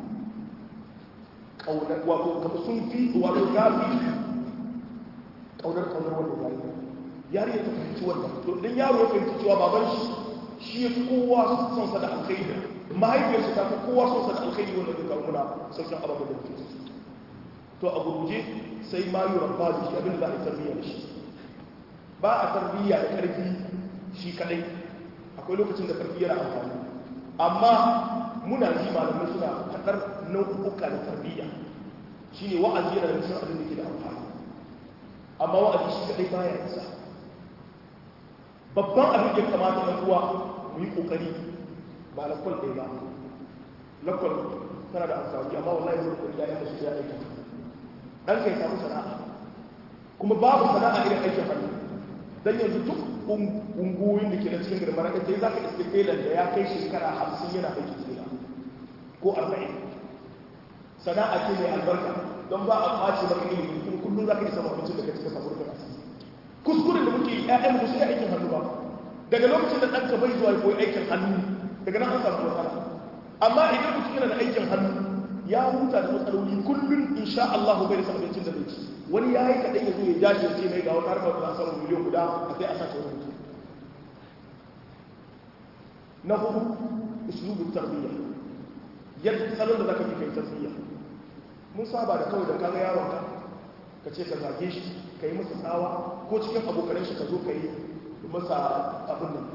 ƙaunar wato kama sun fi wato ta fi ƙaunar ƙaunar wanda ya yi yari ya ta fahimci wannan to idan yaro ya fahimci cewa baban shi shi ya fi kowa son sa da alkhairi mahaifiyarsa ta fi kowa son sa da alkhairi wanda zai kawo muna sauƙin ababen da muke to a gurguje sai ma yi rabba da shi abin da za a yi tarbiyya da shi ba a tarbiyya da ƙarfi shi kadai akwai lokacin da ƙarfi yana amfani amma muna ji malamai suna faɗar nau'uka da tarbiyya shi ne wa'azi yana da mutum abin da ke da amfani amma wa'azi shi kadai baya isa babban abin da ya kamata na uwa mu yi ƙoƙari ba lakwal ɗaya ba lakwal tana da amfani amma wallahi zai ƙoƙari ya yi su ya aika ɗan kai samu sana'a kuma babu sana'a irin aikin hannu don yanzu duk ungoyin da ke na cikin girma na ɗaya za ka iske telan da ya kai shekara hamsin yana aiki tela ko arba'in sana'a ce mai albarka don ba a ɓace maka ilimi kuma kullum za ka yi samun abincin da ka cika samu rufin asiri kuskuren da muke ƴaƴan mu sai aikin hannu ba daga lokacin da ɗanka bai zuwa koyi aikin hannu daga nan an samu matsala amma idan mutum yana da aikin hannu ya huta da matsaloli kullum insha Allah bai rasa abincin da zai ci wani ya yi kaɗai ya zo ya jashi ya ce mai ga wata harkar da samun miliyan guda a sai a sace wani mutum na hudu uslubin tarbiyya yadda salon da zaka fi kai tarbiyya mun saba da kawai da kaga yaron ka ka ce ka zage shi ka yi masa tsawa ko cikin abokanan shi ka zo ka yi masa abin nan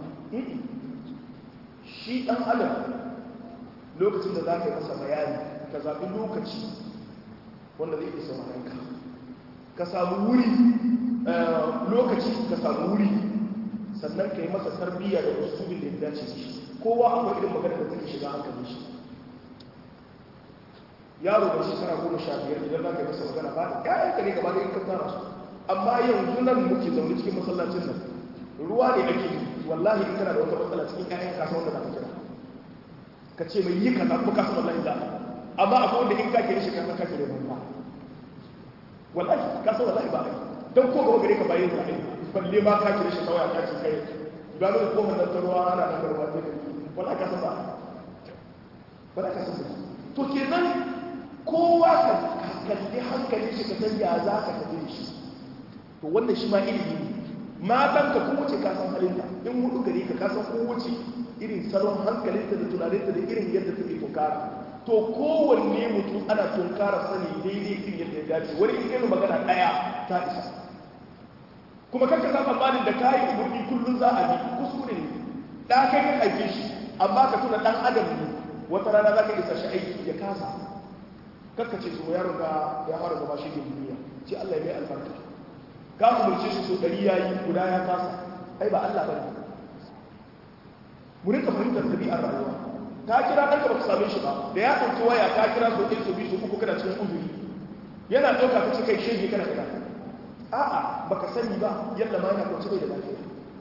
shi ɗan adam lokacin da za ka yi masa bayani ka zaɓi lokaci wanda zai isa ka ka samu wuri lokaci ka samu wuri sannan ka yi masa tarbiyya da usulin da ya dace shi kowa akwai irin magana da take shiga hankali shi yaro da shekara goma sha biyar idan za ka yi masa magana ba da ƴaƴanka ne gaba da in ka tara su amma yanzu nan muke zaune cikin masallacin nan ruwa ne ake wallahi in kana da wata matsala cikin ƴaƴan kasa wanda za ka kira ka ce mai yi kaza kuma kasa wallahi za amma akwai wanda in ka kire shi kasa ka kire ba wallahi kasa wallahi ba don ko gaba gare ka bayan da ai balle ma ka kire shi kawai ka ce kai ga da ko nan ta ruwa ana nan ruwa ta wallahi kasa ba wallahi kasa ba to kenan kowa ka kalli hankalin shi ka san ya za ka tafi da shi to wannan shi ma ilimi ne matan ka kowace ka san halinta in hudu gare ka ka san kowace irin salon hankalinta da tunaninta da irin yadda take tunkara to kowanne mutum ana tunkara sani daidai irin yadda ya dace wani irin magana daya ta isa kuma kanka sa tsammanin da kayi umarni kullum za a bi kuskure ne da kai ka haife shi amma ka tuna dan adam ne wata rana za ka isa shi aiki ya kasa kakka ce so yaron ka ya fara zama shi duniya ce Allah ya mai albarka ka umarce shi so ɗari ya yi guda ya kasa ai ba Allah ba ne mu rinka fahimtar ɗabi'ar rayuwa ka kira ɗan ka baka same shi ba da ya ɗauki waya ka kira so ɗin so biyu so uku kana cikin uzuri yana ɗauka ka ce kai shege kana kira a'a baka sani ba yadda ma yana kwanci bai da lafiya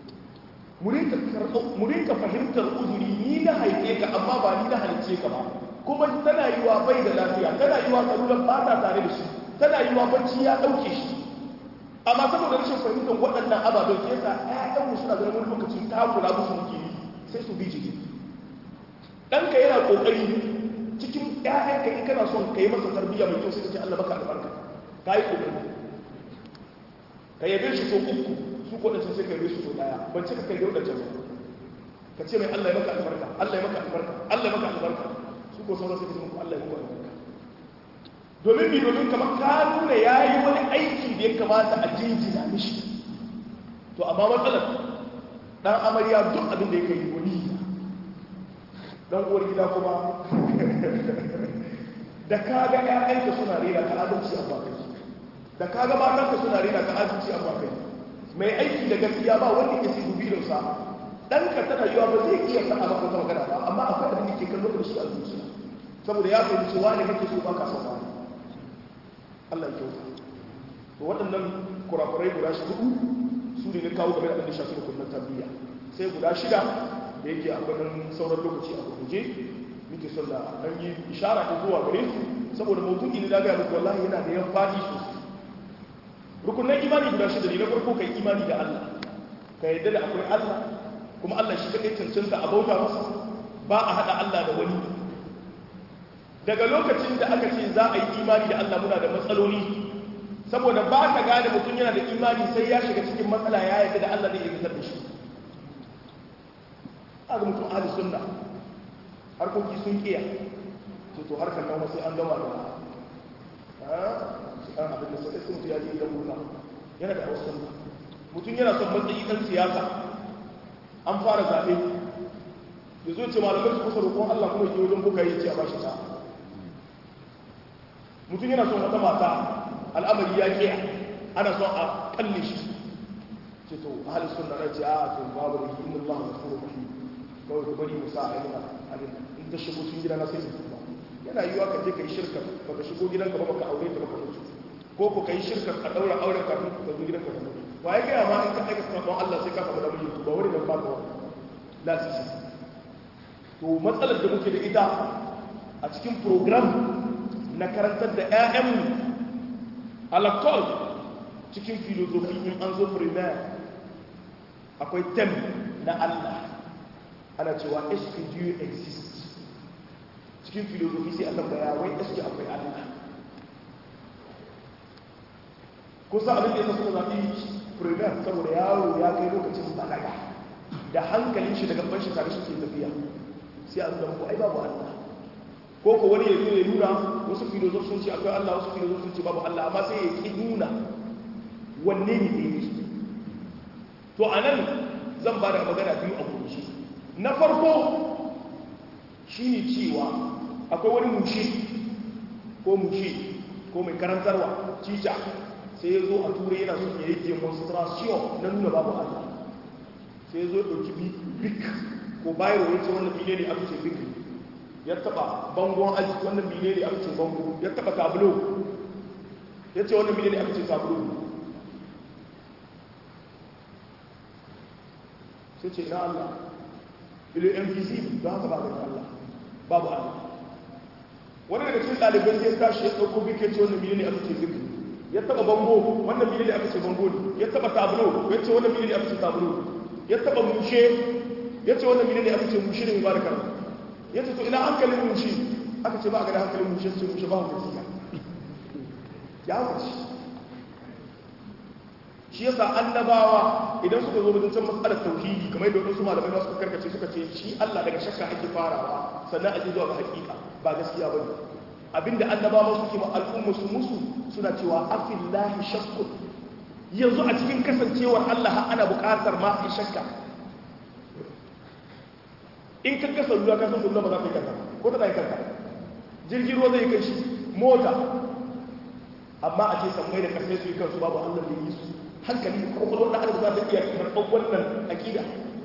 mu rinka fahimtar uzuri ni na haife ka amma ba ni na halice ka ba kuma tana yi wa bai da lafiya tana yi wa tsaruran ba ta tare da shi tana yi wa bacci ya ɗauke shi amma saboda rashin fahimtar waɗannan ababen ke yasa ƴaƴanmu suna ganin wani lokaci ta kula musu muke yi sai su bi jiki ɗanka yana ƙoƙari cikin ƴaƴanka in kana son ka yi masa tarbiyya mai kyau sai ka ce Allah baka albarka ka yi ƙoƙari ka yabe shi so uku su ko ɗancan sai ka yabe su so ɗaya ban ce ka kai da waɗancan ba ka ce mai Allah ya maka albarka Allah ya maka albarka Allah ya maka albarka su ko sauran sai ka ce muku Allah ya maka albarka domin bi domin kamar ka nuna ya yi wani aiki da ya kamata a jinjina mishi to amma matsalar ɗan amarya duk abin da ya kai wani ɗan uwar gida kuma da ka ga ƴaƴanka suna rera ka adalci a ba kai da ka ga matanka suna rera ka adalci a ba kai mai aiki da gaskiya ba wanda ke sibu bidonsa ɗanka tana yiwa ba zai iya faɗa maka wata magana ba amma akwai abin da ke kallo da shi a zuciya saboda ya fahimci wani kake so baka son wani Allah ya kyauta to waɗannan kurakurai guda shi hudu su ne na kawo game da abin da shafi rukunin tarbiyya sai guda shida da yake akwai nan sauran lokaci a gurguje muke son da ɗan yi ishara ta zuwa gare su saboda mutum ne da gaya muku wallahi yana da yan fadi sosai rukunin imani guda shida ne na farko kai imani da Allah ka yadda da akwai Allah kuma Allah shi kaɗai cancanta a bauta masa ba a haɗa Allah da wani daga lokacin da aka ce za a yi imani da Allah muna da matsaloli saboda ba ka gane mutum yana da imani sai ya shiga cikin matsala ya yadda da Allah zai fitar da shi a ga mutum ahli sunna harkoki sun kiya ce to harkar nan sai an gama da an abin da sai sun ya ji idan murna yana da wasu sunna mutum yana son matsayi ɗan siyasa an fara zaɓe ya zo ce malamai su kusa roƙon Allah kuma ke wajen buka yi ce a bashi ta mutum yana son wata mata al'amari ya ke ana son a kalle shi ce to ahalin sun da ce a to babu da inna Allah ya furu mahi kawai ku bari musa a yana abin in ta shigo cikin gida na sai su ba yana yiwa ka je ka yi shirka baka shigo gidanka ba baka aure ta baka mutu ko ko ka yi shirka ka daura auren kafin ka zo gidanka ka mutu wa ya gaya ma in ka aika sabon Allah sai ka samu da miji ba wani nan ba ka wani lasisi to matsalar da muke da ita a cikin program na karantar da 'ya'yanmu alakol cikin filozofi in an zo primaire akwai tem na Allah ana cewa eske dieu exist cikin filozofi sai a tambaya wai eske akwai Allah kusa abin da ya suna zaɓi primaire saboda yaro ya kai lokacin balaga da hankalin shi daga ban shi tare shi ke tafiya sai a zama ko ai babu Allah ko ko wani ya zo ya nuna wasu filozof sun ce akwai Allah wasu filozof sun ce babu Allah amma sai ya ki nuna wanne ne daidai to a nan zan ba da magana biyu a kurshi na farko shi ne cewa akwai wani mushe ko mushe ko mai karantarwa cica sai ya zo a turai yana son ya yi demonstration na nuna babu Allah sai ya zo ya ɗauki bik ko bayarwa ya ce wannan bine ne aka ce bik ya taba bangon aji wannan bine ne aka ce bango ya taba tablo ya ce wannan bine ne aka ce tablo sai ce na Allah ilo invisible don haka ba ga Allah babu Allah wani daga cikin ɗaliban sai tashi ya ɗauko bik ya ce wannan bine ne aka ce bik ya taba bango wannan bine ne aka ce bango ne ya taba tablo ya ce wannan bine ne aka ce tablo ya taba mushe ya ce wannan bine ne aka ce mushe ne mubarakar ya ce to ina hankalin mushe aka ce ba a gada hankalin mushe su mushe ba hukunci ya ya hukunci shi yasa annabawa idan suka zo wajen can matsalar tauhidi kamar yadda wadansu malamai ba suka karkace suka ce shi Allah daga shakka ake farawa sannan ake zuwa ga hakika ba gaskiya bane abinda annabawa suke ma al'umma su musu suna cewa afillahi shakkun yanzu a cikin kasancewar Allah ana buƙatar ma a shakka in ka kasa ruwa ka san ruwa ba za ta yi kanka ko ta yi kanka jirgin ruwa zai kai shi mota amma a ce sammai da kasai su yi kansu babu allah da yi su hankali ko kuma wanda adam za ta iya karɓar wannan aƙida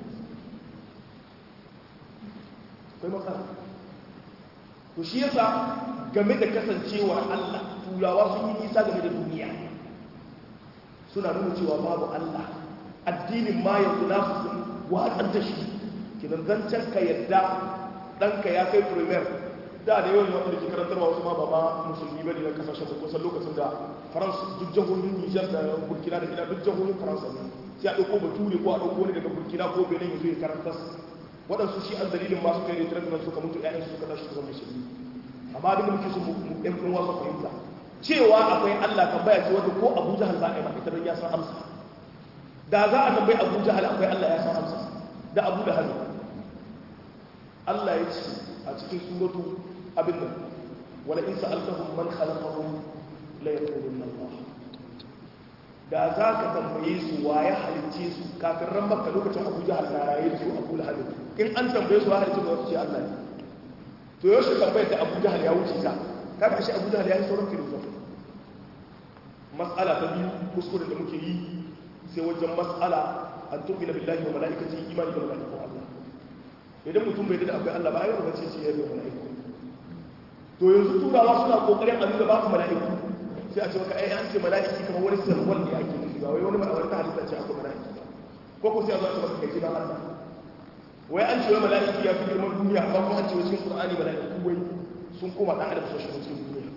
akwai matsala to shi yasa game da kasancewar allah turawa sun yi nisa game da duniya suna nuna cewa babu allah addinin ma yanzu nasu sun watsar da shi kinan zancen ka yadda ɗanka ya kai primer da da yawan wanda ke karantarwa wasu ma ba ma musulmi ba ne na kasashen da kusan lokacin da faransa duk jahohin nijar da burkina da gida duk jahohin faransa ne sai a ɗauko bature ko a ɗauko wani daga burkina ko benin ya zo ya karanta waɗansu shi an dalilin masu kai retirar nan suka mutu ƴaƴan su suka tashi su zama musulmi amma abin da muke so mu ɗan ɗan wasu fahimta cewa akwai allah tambaya ce wanda ko abu jahal za a yi ba ita don ya san amsa da za a tambayi abu jahal akwai allah ya san amsa da abu da hannu Allah ya ce a cikin suratu abin nan wala in sa'altahum man khalaqahum la yaquluna Allah da za ka tambaye su wa ya halicce su kafin ran makka lokacin Abu Jahal na raye da su Abu Lahab in an tambaye su wa halicce ba su ce Allah ne to yaushe tambayar da Abu Jahal ya wuce ka kaga shi abu da ya yi sauran filosofi mas'ala ta biyu kuskuren da muke yi sai wajen mas'ala an tu'mina billahi wa mala'ikati imani da mala'iku Allah idan mutum bai da akwai Allah ba ai ba ce shi ya da mala'iku to yanzu turawa suna kokarin a nuna babu mala'iku sai a ce maka ai an ce mala'iki kamar wani sarwal ne ake nufi ba wai wani ma'awar ta halitta ce akwai mala'iki ba ko ko sai a zo a ce maka kai ba Allah wai an ce wai mala'iki ya fi girman duniya amma kuma an ce cikin Qur'ani mala'iku wai sun koma dan adam sosai cikin duniya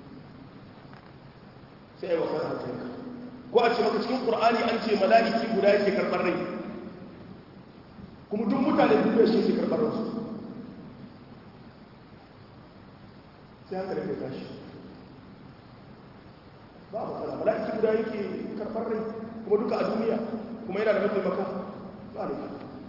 sai ai wasa hankalinka ko a ce maka cikin Qur'ani an ce mala'iki guda yake karɓar rai kuma duk mutane duniya shi ke karɓar ransu sai haka da kai tashi ba a matsala mala'iki guda yake karɓar rai kuma duka a duniya kuma yana da mataimaka ba da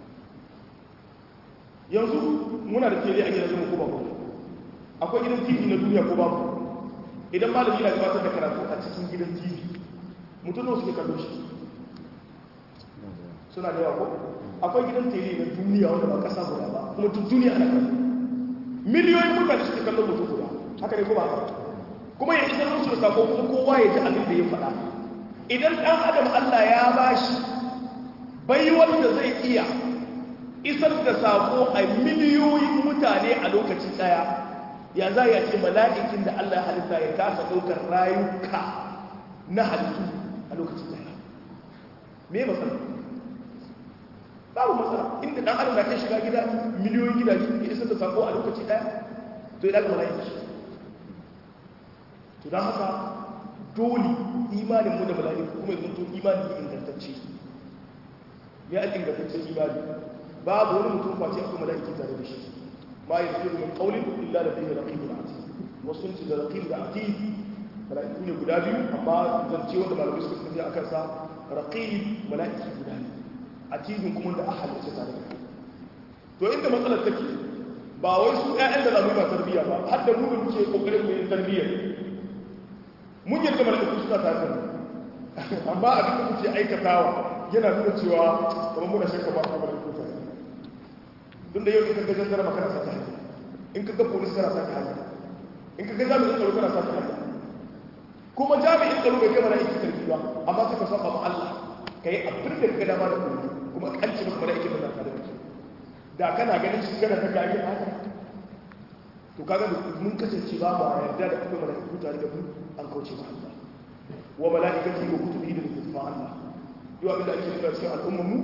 yanzu muna da tele a gidajen ko babu akwai gidan tv na duniya ko babu idan malami na gabatar da karatu a cikin gidan tv mutum da suke kallo shi suna da yawa ko akwai gidan tele na duniya wanda ba kasa guda ba kuma duk duniya ana kallo miliyoyin mutane suke kallon mutum guda haka ne kuma haka kuma ya isar musu da sako kuma kowa ya ji abin da ya faɗa idan ɗan adam Allah ya bashi bai wanda zai iya isar da sako a miliyoyin mutane a lokacin ɗaya ya za ya ce mala'ikin da Allah halitta ya kasa ɗaukar rayuka na halittu a lokacin ɗaya me matsala babu matsala inda ɗan adam na kai shiga gida miliyoyin gidaje ya isar da sako a lokaci ɗaya to ya ɗaga mala'iki to don haka dole imaninmu da mala'iku kuma ya zanto imani ne ingantacce ya ingantacce imani babu wani mutum face akwai mala'iki tare da shi ma ya fi min qaulin illa da bihi raqibul atid wasu sun da raqib da atid mala'iku ne guda biyu amma zance wanda malamai suka tafi akan sa raqib mala'iki guda ne atidun kuma da ahal ce tare da to inda matsalar take ba wai su ƴaƴan da zamu yi ba tarbiyya ba har da mu da muke kokarin mu yi tarbiyya mun yadda mala'iku suna tare da mu amma abin da muke aikatawa yana nuna cewa kamar muna shakka ba a mala'iku tare tun da yau in ka ga jandarma kana sa ta hanya in ka ga polis kana sa ta hanya in ka ga jami'in tsaro kana sa ta hanya kuma jami'in tsaro bai kai mala'iku tarki ba amma suka saba ma Allah ka yi abin da ka dama da kuma kuma an ce maka mala'ikin da tare da da kana ganin shi kana ta gari haka to kaga mun kasance ba mu yarda da kuma mala'iku tare da mu an kauce ma Allah wa mala'ikati wa kutubihi da littafin Allah yau abin da ake nuna cikin al'ummar mu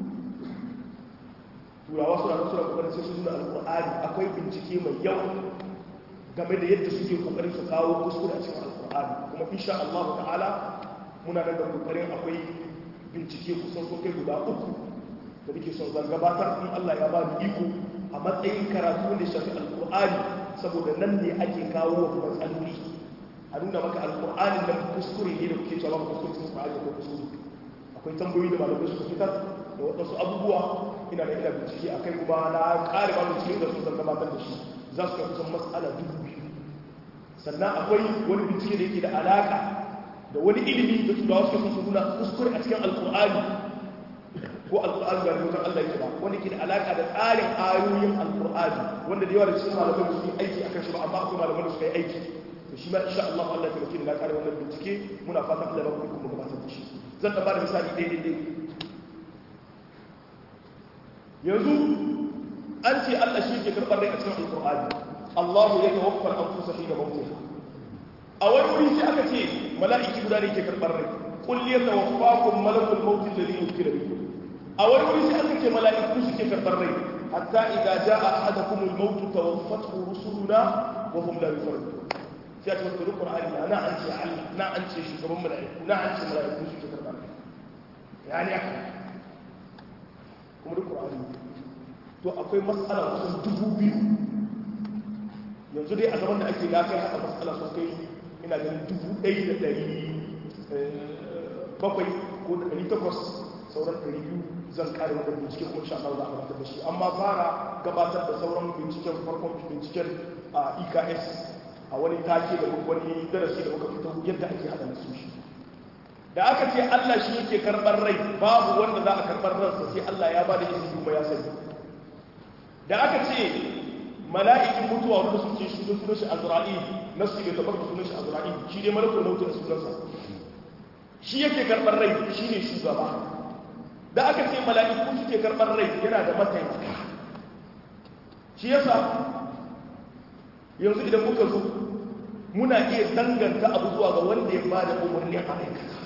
turawa suna suna kokarin sai sun nuna alqur'ani akwai bincike mai yawa game da yadda suke kokarin su kawo kuskure a cikin alqur'ani kuma insha Allah ta'ala muna nan da kokarin akwai bincike kusan so kai guda uku da nake son zan gabatar in Allah ya ba ni iko a matsayin karatu da shafi alqur'ani saboda nan ne ake kawo wa matsaloli a nuna maka alqur'anin da kuskure ne da kuke cewa ba kuskure cikin alqur'ani ko kuskure akwai tambayoyi da malamai suka fitar da waɗansu abubuwa ina da ina bincike a kai kuma na ƙare ba bincike da sun zan gabatar da shi za su kai kusan matsala dubu biyu sannan akwai wani bincike da yake da alaƙa da wani ilimi da turawa suka sun nuna kuskure a cikin alƙur'ani ko alƙur'ani ba da mutan Allah yake ba wanda ke da alaƙa da tsarin ayoyin alƙur'ani wanda da yawa da cikin malamai su yi aiki akan shi ba amma akwai malamai da suka yi aiki to shi ma insha Allah Allah ta muke da na ƙare wannan bincike muna fatan Allah ya ba ku kuma gabatar da shi zan da ba da misali ɗaya ɗaya yanzu an ce Allah shi ke karɓar rai a cikin alƙur'ani Allah ya tawaffar an fusa shi da mautin a wani wuri sai aka ce mala'iki guda ne ke karɓar rai qul ya tawaffakum malakul maut alladhi yukira bikum a wani wuri sai aka ce mala'iku suke karɓar rai hatta idza jaa ahadakum al-maut tawaffathu rusuluna wa hum la yufarriqun sai a ce wata qur'ani na an ce Allah na an ce shugaban mala'iku na an ce mala'iku suke karɓar rai yani aka kuma duk ƙur'ani to akwai matsala kusan dubu biyu yanzu dai a zaman da ake lafiya haka matsala sun kai ina ganin dubu ɗaya da ɗari bakwai ko da ɗari takwas sauran ɗari biyu zan ƙare wannan binciken kuma sha Allah za a gabatar da shi amma fara gabatar da sauran binciken farkon binciken a EKS a wani take da wani darasi da muka fito yadda ake haɗa nasu shi da aka ce Allah shi yake karɓar rai babu wanda za a karɓar ransa sai Allah ya ba da izini kuma ya sani da aka ce mala'ikin mutuwa wanda sun ce shi sunan shi azra'il nasu bai tabbata sunan shi azra'il shi ne malakul maut da sunansa shi yake karɓar rai shi ne shugaba da aka ce mala'iku suke karɓar rai yana da mataimaka shi yasa yanzu idan muka zo muna iya danganta abu zuwa ga wanda ya ba da umarni a aikata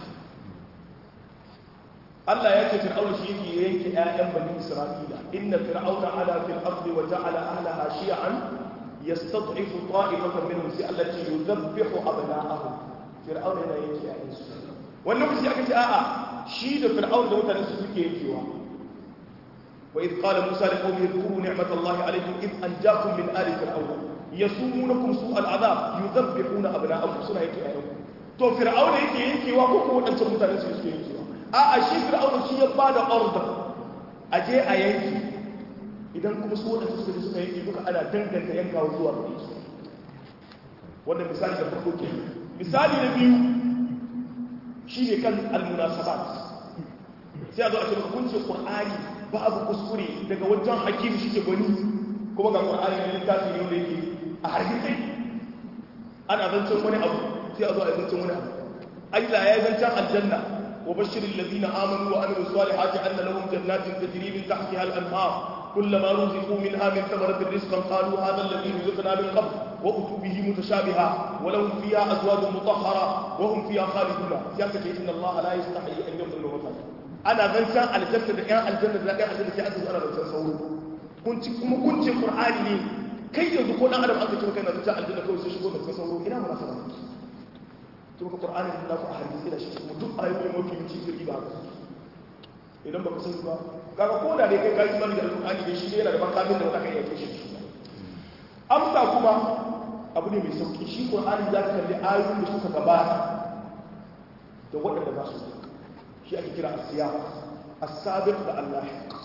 Allah ya ce fir'auna shi yake yanke ƴaƴan bani Isra'ila inna fir'auna ala fil ardi wa ja'ala ahlaha shi'an yastad'ifu ta'ifatan minhum sai Allah ce yudabbihu abna'ahum fir'auna yana yanke ƴaƴan su wannan lokaci aka ce a'a shi da fir'auna da mutanen su suke yankewa wa idh qala musa liqaumihi dhkuru ni'matallahi alaykum idh anjaakum min ali fir'auna yasumunakum su'al adhab yudabbihuna abna'akum suna yake ƴaƴan to fir'auna yake yankewa ko ko wadancan mutanen su suke yankewa a a shi fir'auna shi ya ba da order a je a yanki idan kuma su wadanda suka ji suka yanki duka ana danganta yankawa zuwa ga su wannan misali da farko ke misali na biyu shi ne kan almunasabat sai a zo a ce maka kunce qur'ani babu kuskure daga wajen hakim shi ke gwani kuma ga qur'ani ne littafi ne wanda yake a hargitse ana zancen wani abu sai a zo a zancen wani abu Allah ya yi zancen aljanna وبشر الذين آمنوا وعملوا الصالحات أن لهم جنات تجري من تحتها الأنهار كلما رزقوا منها من ثمرة رزقا قالوا هذا الذي رزقنا من قبل وأتوا به متشابها ولهم فيها أزواج مطهرة وهم فيها خالدون سياسة إن الله لا يستحي أن يضل مثلا أنا غنسان على الجنة يا الجنة لا يا الجنة سياسة أنا غنسان صور كنت كم كنت القرآن لي كي يذكرون أنا أنت كما كان رجاء الجنة كوي سيشبون غنسان صور إلى مناسبة kuma ƙur'anin da ku a hadisi da shi kuma duk ayoyi mafi yanci zai ba idan ba ku sani ba kaga ko da dai kai kai imani da alƙur'ani ne shi ne yana da makamin da wata kai yake shi amsa kuma abu ne mai sauki shi ƙur'ani za ka kalli ayoyin da suka gabata da waɗanda za su shi ake kira asiya as-sabiq da Allah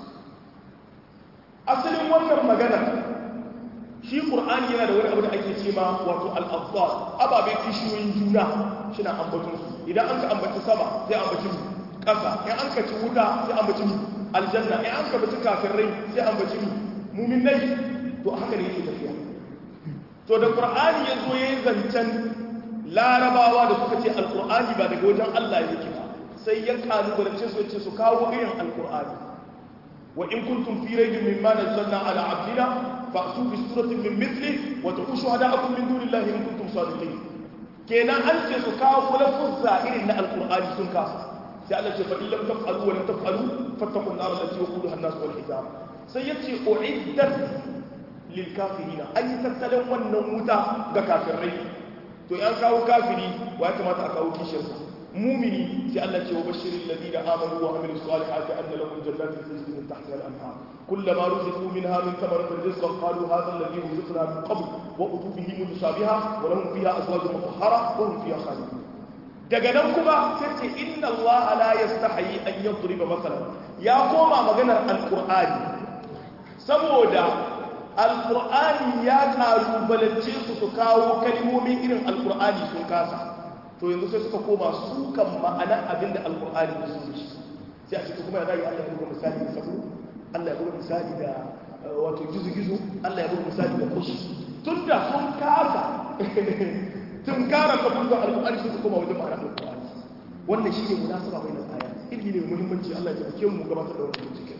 asalin wannan magana shi ƙur'ani yana da wani abu da ake ce ma wato al'abbar ababe kishiyoyin juna shina ambaton su idan an ka ambaci sama sai ambaci ƙasa in an ka ci wuta sai ambaci aljanna in an ka baci kafirai sai ambaci muminai to haka ne yake tafiya to da ƙur'ani ya zo ya yi zancen larabawa da suka ce alƙur'ani ba daga wajen allah yake ba sai ya kalubalance su ce su kawo irin alƙur'ani wa in kuntum fi raibin mimma nazzalna ala abdina فأتوا بسورة من مثله وتقوا شهداءكم من دون الله إن كنتم صادقين كينا أنت سكاو ولفظ زائر إن القرآن سنكا سألت فإن لم تفعلوا ولم تفعلوا فاتقوا النار التي وقودها الناس والحجارة سيأتي أعدت للكافرين أي تتلم والنموت كافرين to yan kawo kafiri wa ya kamata a kawo kishiyarsa mumini sai Allah ce wa bashirin ladina amanu wa amilus salihati anna lahum jannatin tajri min tahtiha al-anhar kullama ruziqu minha min thamaratin rizqan qalu hadha alladhi ruziqna min qabl wa utu bihi mutashabiha wa lahum fiha azwajun mutahhara wa hum fiha khalidun daga nan kuma sai ce inna Allah la yastahi an yadriba masalan ya koma maganar alqur'ani saboda alqur'ani ya kalubalance su su kawo kalmomin irin alqur'ani sun kasa to yanzu sai suka koma su kan ma'anar abin da alkur'ani da su shi sai a cikin kuma ya zai Allah ya buga misali da sabo Allah ya buga misali da wato gizo-gizo Allah ya buga misali da kushi tun da sun kasa tun kara kabul da alkur'ani sun koma wajen ma'anar alkur'ani wannan shi ne munasaba bai nan aya ilmi ne muhimmanci Allah ya taimake mu gabatar da wannan bincike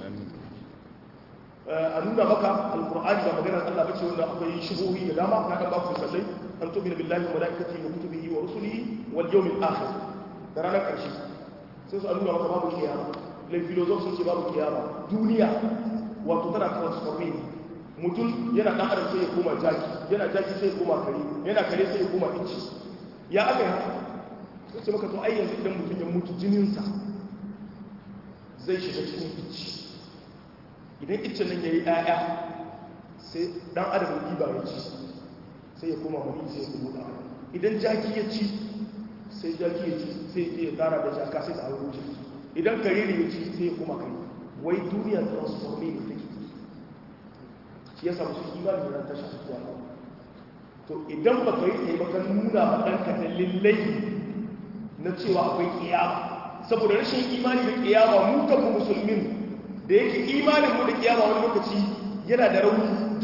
a nuna maka alkur'ani da maganar Allah bace wanda akwai shubuhi da dama na kan ba ku sallai an tu'minu billahi wa malaikatihi wa kutubihi wa rusulihi wal yawmil akhir da ranar karshe sai su nuna maka babu kiyama lai filozof sun ce babu kiyama duniya wato tana transforming mutum yana dan adam sai ya koma jaki yana jaki sai ya koma kare yana kare sai ya koma inci ya aka yi haka sai ce maka to ai yanzu idan mutum ya mutu jininsa zai shiga cikin inci idan iccen nan ya yi ɗaya sai ɗan adam ya ɗiba ya ci sai ya koma mani sai ya kuma ɗa idan jaki ya ci sai jaki ya ci sai ya tara da jaka sai ta hau jiki idan kare ne ya ci sai ya koma kare wai duniya transforme ne take shi ya samu su imani da ran tashi zuwa to idan ba ka yi tsaye ba ka nuna ma ɗanka da lillai na cewa akwai kiyama saboda rashin imani da kiyama mu kanmu musulmin da yake imanin mu da kiyama wani lokaci yana da rauni duk cin amana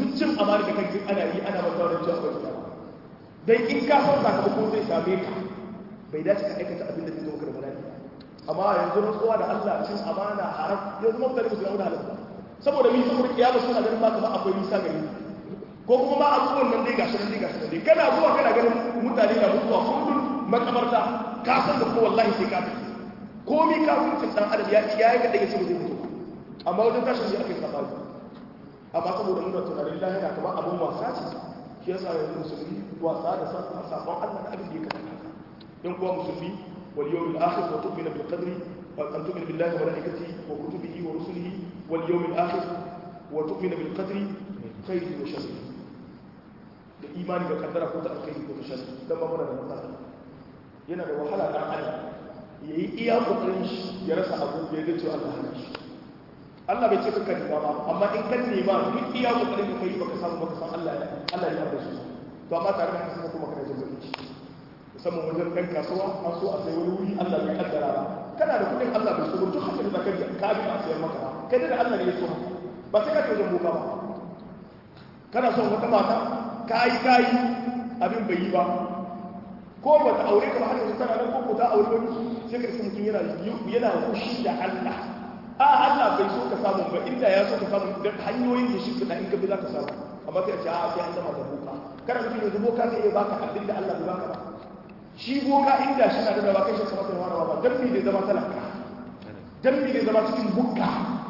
tsammani da kanki ana yi ana masa wani cewa akwai kiyama dan in ka san sakamako zai same ka bai dace ka aikata abin da zai zo maka da bala'i amma yanzu rantsuwa da Allah cin amana haram yanzu mutane ba su da halin saboda mi saboda kiyama suna ganin ba kamar akwai nisa gari ko kuma ma abubuwan nan dai gashi nan dai gashi nan dai kana zuwa kana ganin mutane na mutuwa kullum makabarta ka san da ko wallahi sai ka tafi komai ka mutu dan adam ya ya yi kada ya ce zai mutu amma wajen tashin shi aka sabani amma saboda muna tunanin lahira kamar abun wasa ce shi yasa yanzu musulmi wasa da san sabon Allah da abin da ya kamata yan kuwa musulmi wal yawmil akhir wa tu'minu bil qadri wa an tu'minu billahi wa malaikatihi wa kutubihi wa rusulihi wal yawmil akhir wa tu'minu bil qadri khairihi wa sharrihi da imani da kaddara ko ta alkhairi ko ta sharri dan ba muna da matsala yana da wahala dan adam yayi iya kokarin shi ya rasa abu da ya cewa Allah hana shi Allah bai ce ka kan ba amma in kan nema duk iya kokarin da kai baka samu baka san Allah ya Allah ya yarda su to amma tare da haka kuma kana jin baki musamman wajen kan kasuwa an so a sai wani wuri Allah bai kaddara ba kana da kudin Allah bai so ba duk haka da zaka ji ka bi a sayar maka kai da Allah ne ya so ba sai ka je wajen boka ba kana son wata mata kayi kayi abin bai yi ba ko ba ta aure ka ba har yanzu tana nan ko ko ta aure wani sai ka isa mutum yana yana fushi da Allah a Allah bai so ka samu ba inda ya so ka samu da hanyoyin da shi da in ka bi za ka samu amma sai a ce a sai an zama da boka kana mutum yanzu boka zai iya baka abin da Allah bai baka ba shi boka inda shi na da ba kai shi kamar da wani ba dan me zai zama talaka dan me zai zama cikin bukka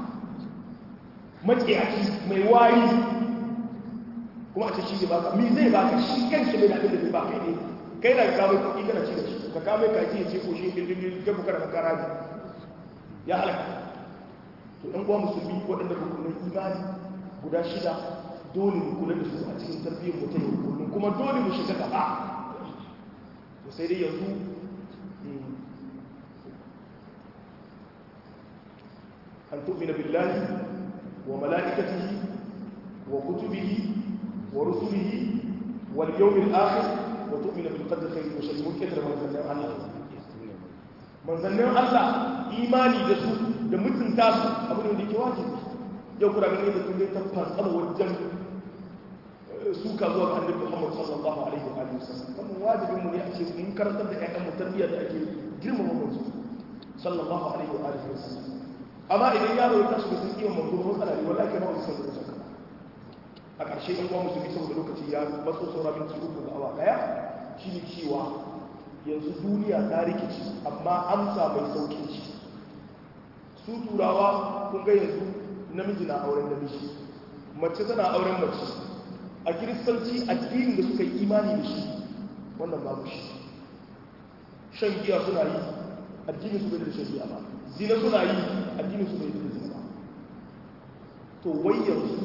maciyaci mai wayi kuma a ce shi zai baka mi zai baka shi kan shi bai da abin da zai baka ne kai da ka mai kuɗi kana ci da shi ka kame kaji ya ce ko shi dindindin ga bukar makara ne ya halaka to ɗan uwa musulmi waɗanda rukunin imani guda shida dole mu kula da su a cikin tarbiyyar mu ta yau kullum kuma dole mu shiga gaba to sai dai yanzu an tu'mina billahi wa mala'ikatihi wa kutubihi wa rusulihi wal yawmil akhir wa tu'mina bil qadri khayri wa sharri mukaddir manzannin Allah manzannin Allah imani da su da mutunta su abin da yake wajibi yau kuna ganin da tunai ta fantsama wajen suka zuwa ga annabi Muhammad sallallahu alaihi wa alihi wasallam kuma wajibin mu ne a ce mun karantar da ƴaƴan mu tarbiyya da ake girmama manzo sallallahu alaihi wa alihi wasallam amma idan yaro ya tashi da sun kiwon manzo ko matsala ne wallahi kana wasu sallallahu alaihi a ƙarshe ɗan uwa musulmi saboda lokaci ya matso saura minti uku ga awa ɗaya shine cewa yanzu duniya ta rikici amma amsa mai saukin ci su turawa kun ga yanzu namiji na auren namiji mace tana auren mace a kiristanci addinin da suka yi imani da shi wannan babu shi shan giya suna yi addinin su bai da shan giya ba zina suna yi addinin su bai da zina ba to wai yanzu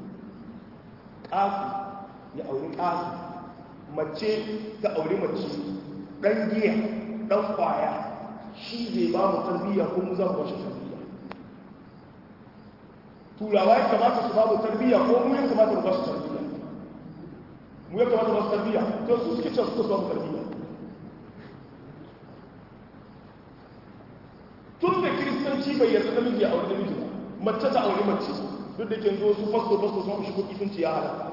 ƙafi ya auri ƙafi mace ta auri mace ɗan giya ɗan ƙwaya shi zai ba mu tarbiyya ko mu za mu bashi tarbiyya turawa ya kamata su ba mu tarbiyya ko mu ya kamata mu bashi tarbiyya mu ya kamata mu bashi tarbiyya to su suke cewa suka ba mu tarbiyya tun da kiristanci bai yarda namiji ya auri namiji ba mace ta auri mace duk da ke zo su fasto fasto sun shi kuɗi sun ci ya halaka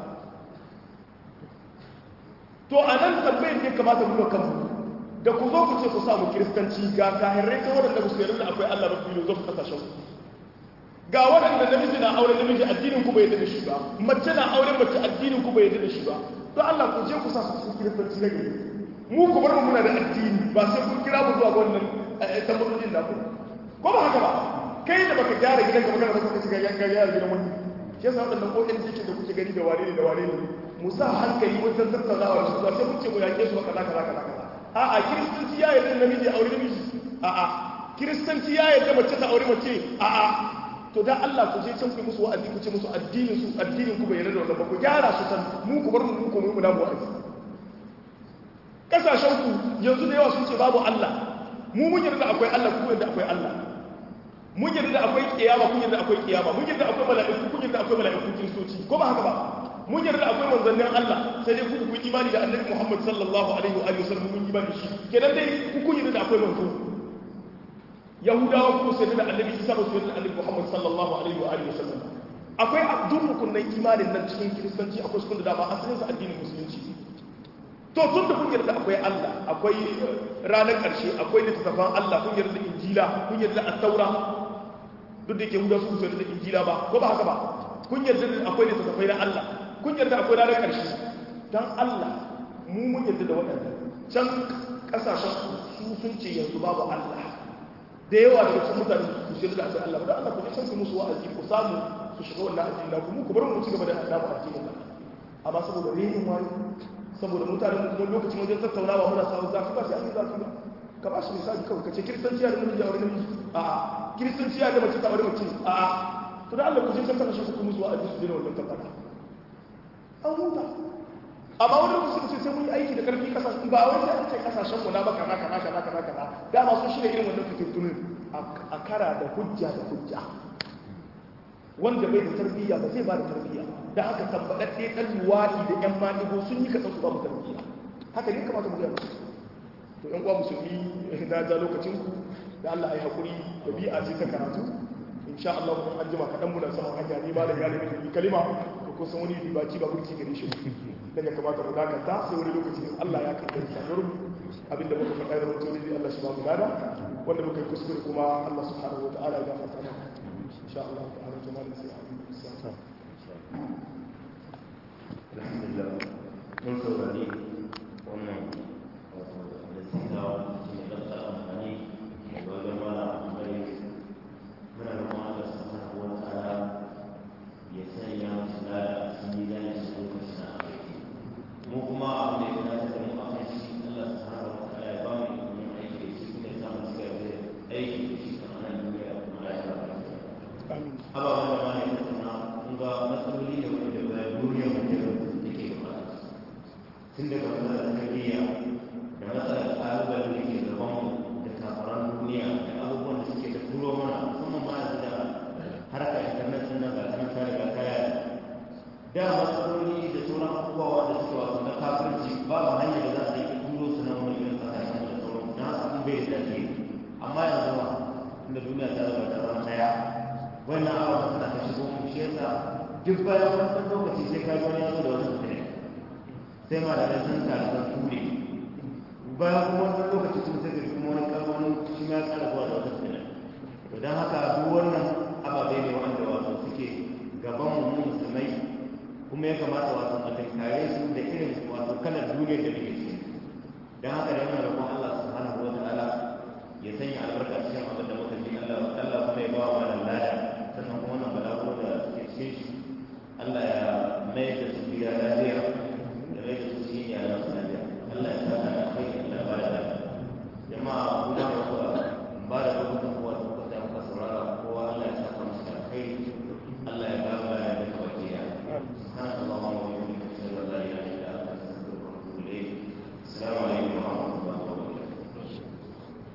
to a nan tambayar da ya kamata mu kanmu da ku zo ku ce ku samu kiristanci ga kahirai ta waɗanda ku sayar da akwai Allah ba filozof kasashen ku ga waɗanda namiji na aure namiji addinin ku bai yadda da shi ba mace na aure mace addinin ku bai yadda da shi ba don Allah ku je ku sa su cikin kiristanci na gari mu ku bar mu muna da addini ba sai kun kira mu zuwa ga wannan tambayoyin da ku ko ba haka ba kai da baka gyara gidanka ba kana baka shiga yanka gyara gidan wani shi yasa waɗannan ƙoƙin cikin da kuke gani da wane ne da wane ne mu sa hankali wajen tattaunawa da su ba sai kun ce mu yaƙe su ba kaza kaza kaza kaza a'a kiristanci ya yarda namiji aure namiji a'a kiristanci ya yarda mace ta aure mace a'a to dan Allah ku je can ku musu wa'azi ku ce musu addinin su addinin ku bai yarda da wannan ba ku gyara su san mu ku bar mu ku mu da mu wa'azi kasashen ku yanzu da yawa sun ce babu Allah mu mun yarda akwai Allah ku yarda akwai Allah mun yarda akwai kiyama kun yarda akwai kiyama mun yarda akwai mala'iku kun yarda akwai mala'iku kiristoci ko ba haka ba mun yarda akwai manzannin Allah sai dai ku ku imani da Annabi Muhammad sallallahu alaihi wa alihi wasallam mun imani shi kenan dai ku kun yarda akwai manzo Yahudawa ku sai da Annabi Isa ba su yarda Annabi Muhammad sallallahu alaihi wa alihi wasallam akwai abdul rukunin imanin nan cikin kiristanci akwai su da dama asalin sa addinin musulunci to tun da kun yarda akwai Allah akwai ranar ƙarshe akwai littattafan Allah kun yarda injila kun yarda at-taura duk da yake huda su su yarda injila ba ko ba haka ba kun yarda akwai littattafai na Allah kun yarda akwai ranar ƙarshe dan Allah mu mun yarda da waɗannan can ƙasashen su sun ce yanzu babu Allah da yawa daga cikin mutane su sai da akwai Allah ba dan Allah ku ne san su musu wa'azi ku samu su shiga wannan addini na ku mu ku bar mu ci gaba da adabu addinin Allah amma saboda renin wani saboda mutane kuma lokacin wajen tattaunawa muna samun zafi ba sai an yi zafi ba ka ba shi misali kawai ka ce kiristanciya da namiji a wani namiji a kiristanciya da mace ta wani mace a to da Allah ku je can kasashe ku kuma zuwa a jisu dina wannan tabbata an huta amma wani lokaci ce sai mun yi aiki da karfi kasashen ba wai sai an ce kasashen mu na ba kaza kaza kaza kaza kaza dama sun shirya irin wannan fitintunin a kara da hujja da hujja wanda bai da tarbiyya ba zai ba da tarbiyya da haka tabbaɗaɗɗe ɗan luwaɗi da ƴan maɗigo sun yi kasan su ba mu tarbiyya haka ne kamata mu gaya musu to ƴan uwa musulmi na ja lokacin ku da Allah ya yi haƙuri ɗabi'a ce ta karatu insha Allah mun an jima kaɗan muna saman hanya ne ba da galibi da kalima ko kusan wani ribaci ba burki gare shi dan ya kamata mu dakata sai wani lokaci Allah ya kai da sanar abinda muka faɗa da mutum ne Allah shi ba mu gada wanda muka yi kuskure kuma Allah subhanahu wa ta'ala ya gafarta mana insha Allah ta'ala jama'a sai a alhamdulillah mun saurari wannan wato da sinawa cikin ɗanɗar amfani daga wajen mara amfani muna da kuma Allah subhanahu wa ta'ala ya sanya musu lada a cikin mizanin su lokaci na aiki mu kuma abin da ya dace da mu a kan shi Allah subhanahu wa ta'ala ya ba mu ilimin aiki da shi kuma ya samu cika da aiki da shi kamar nan duniya da kuma lafiya amin ababen da ma ne tattauna kun ga matsaloli ne wanda ba duniya mutum take bukata tun daga matsalar tarbiyya da matsalar ƙalubale da ke gaban da kafaran duniya da abubuwan da suke da turo mana musamman ma yanzu da harka internet din nan ga ta ta riga ta yaya da matsaloli da sauran abubuwa wanda suke wasu na kafirci babu hanya da za a yi turo su na wani irin kasashen da sauran na haka kun bai da dace amma yanzu ma inda duniya ta zama ta zama ɗaya wannan abubuwan suna ta shigo mu shi yasa duk bayan wani lokaci sai ka ji wani yazo da wani mutane sai ma da sun tare da ture bayan kuma wani lokaci kuma sai ga kuma wani karwani shi ma ya kara zuwa da wata mutane to don haka duk wannan ababe ne wanda wato suke gaban mu mu musulmai kuma ya kamata wato a tankare su da irin wato kalar duniyar da muke ciki don haka da yana roƙon Allah subhanahu wa ta'ala ya sanya albarka cikin abin da muka ji Allah Allah kuma ya ba wa malam lada sannan kuma wannan balaguro da suke cikin shi Allah ya mai da su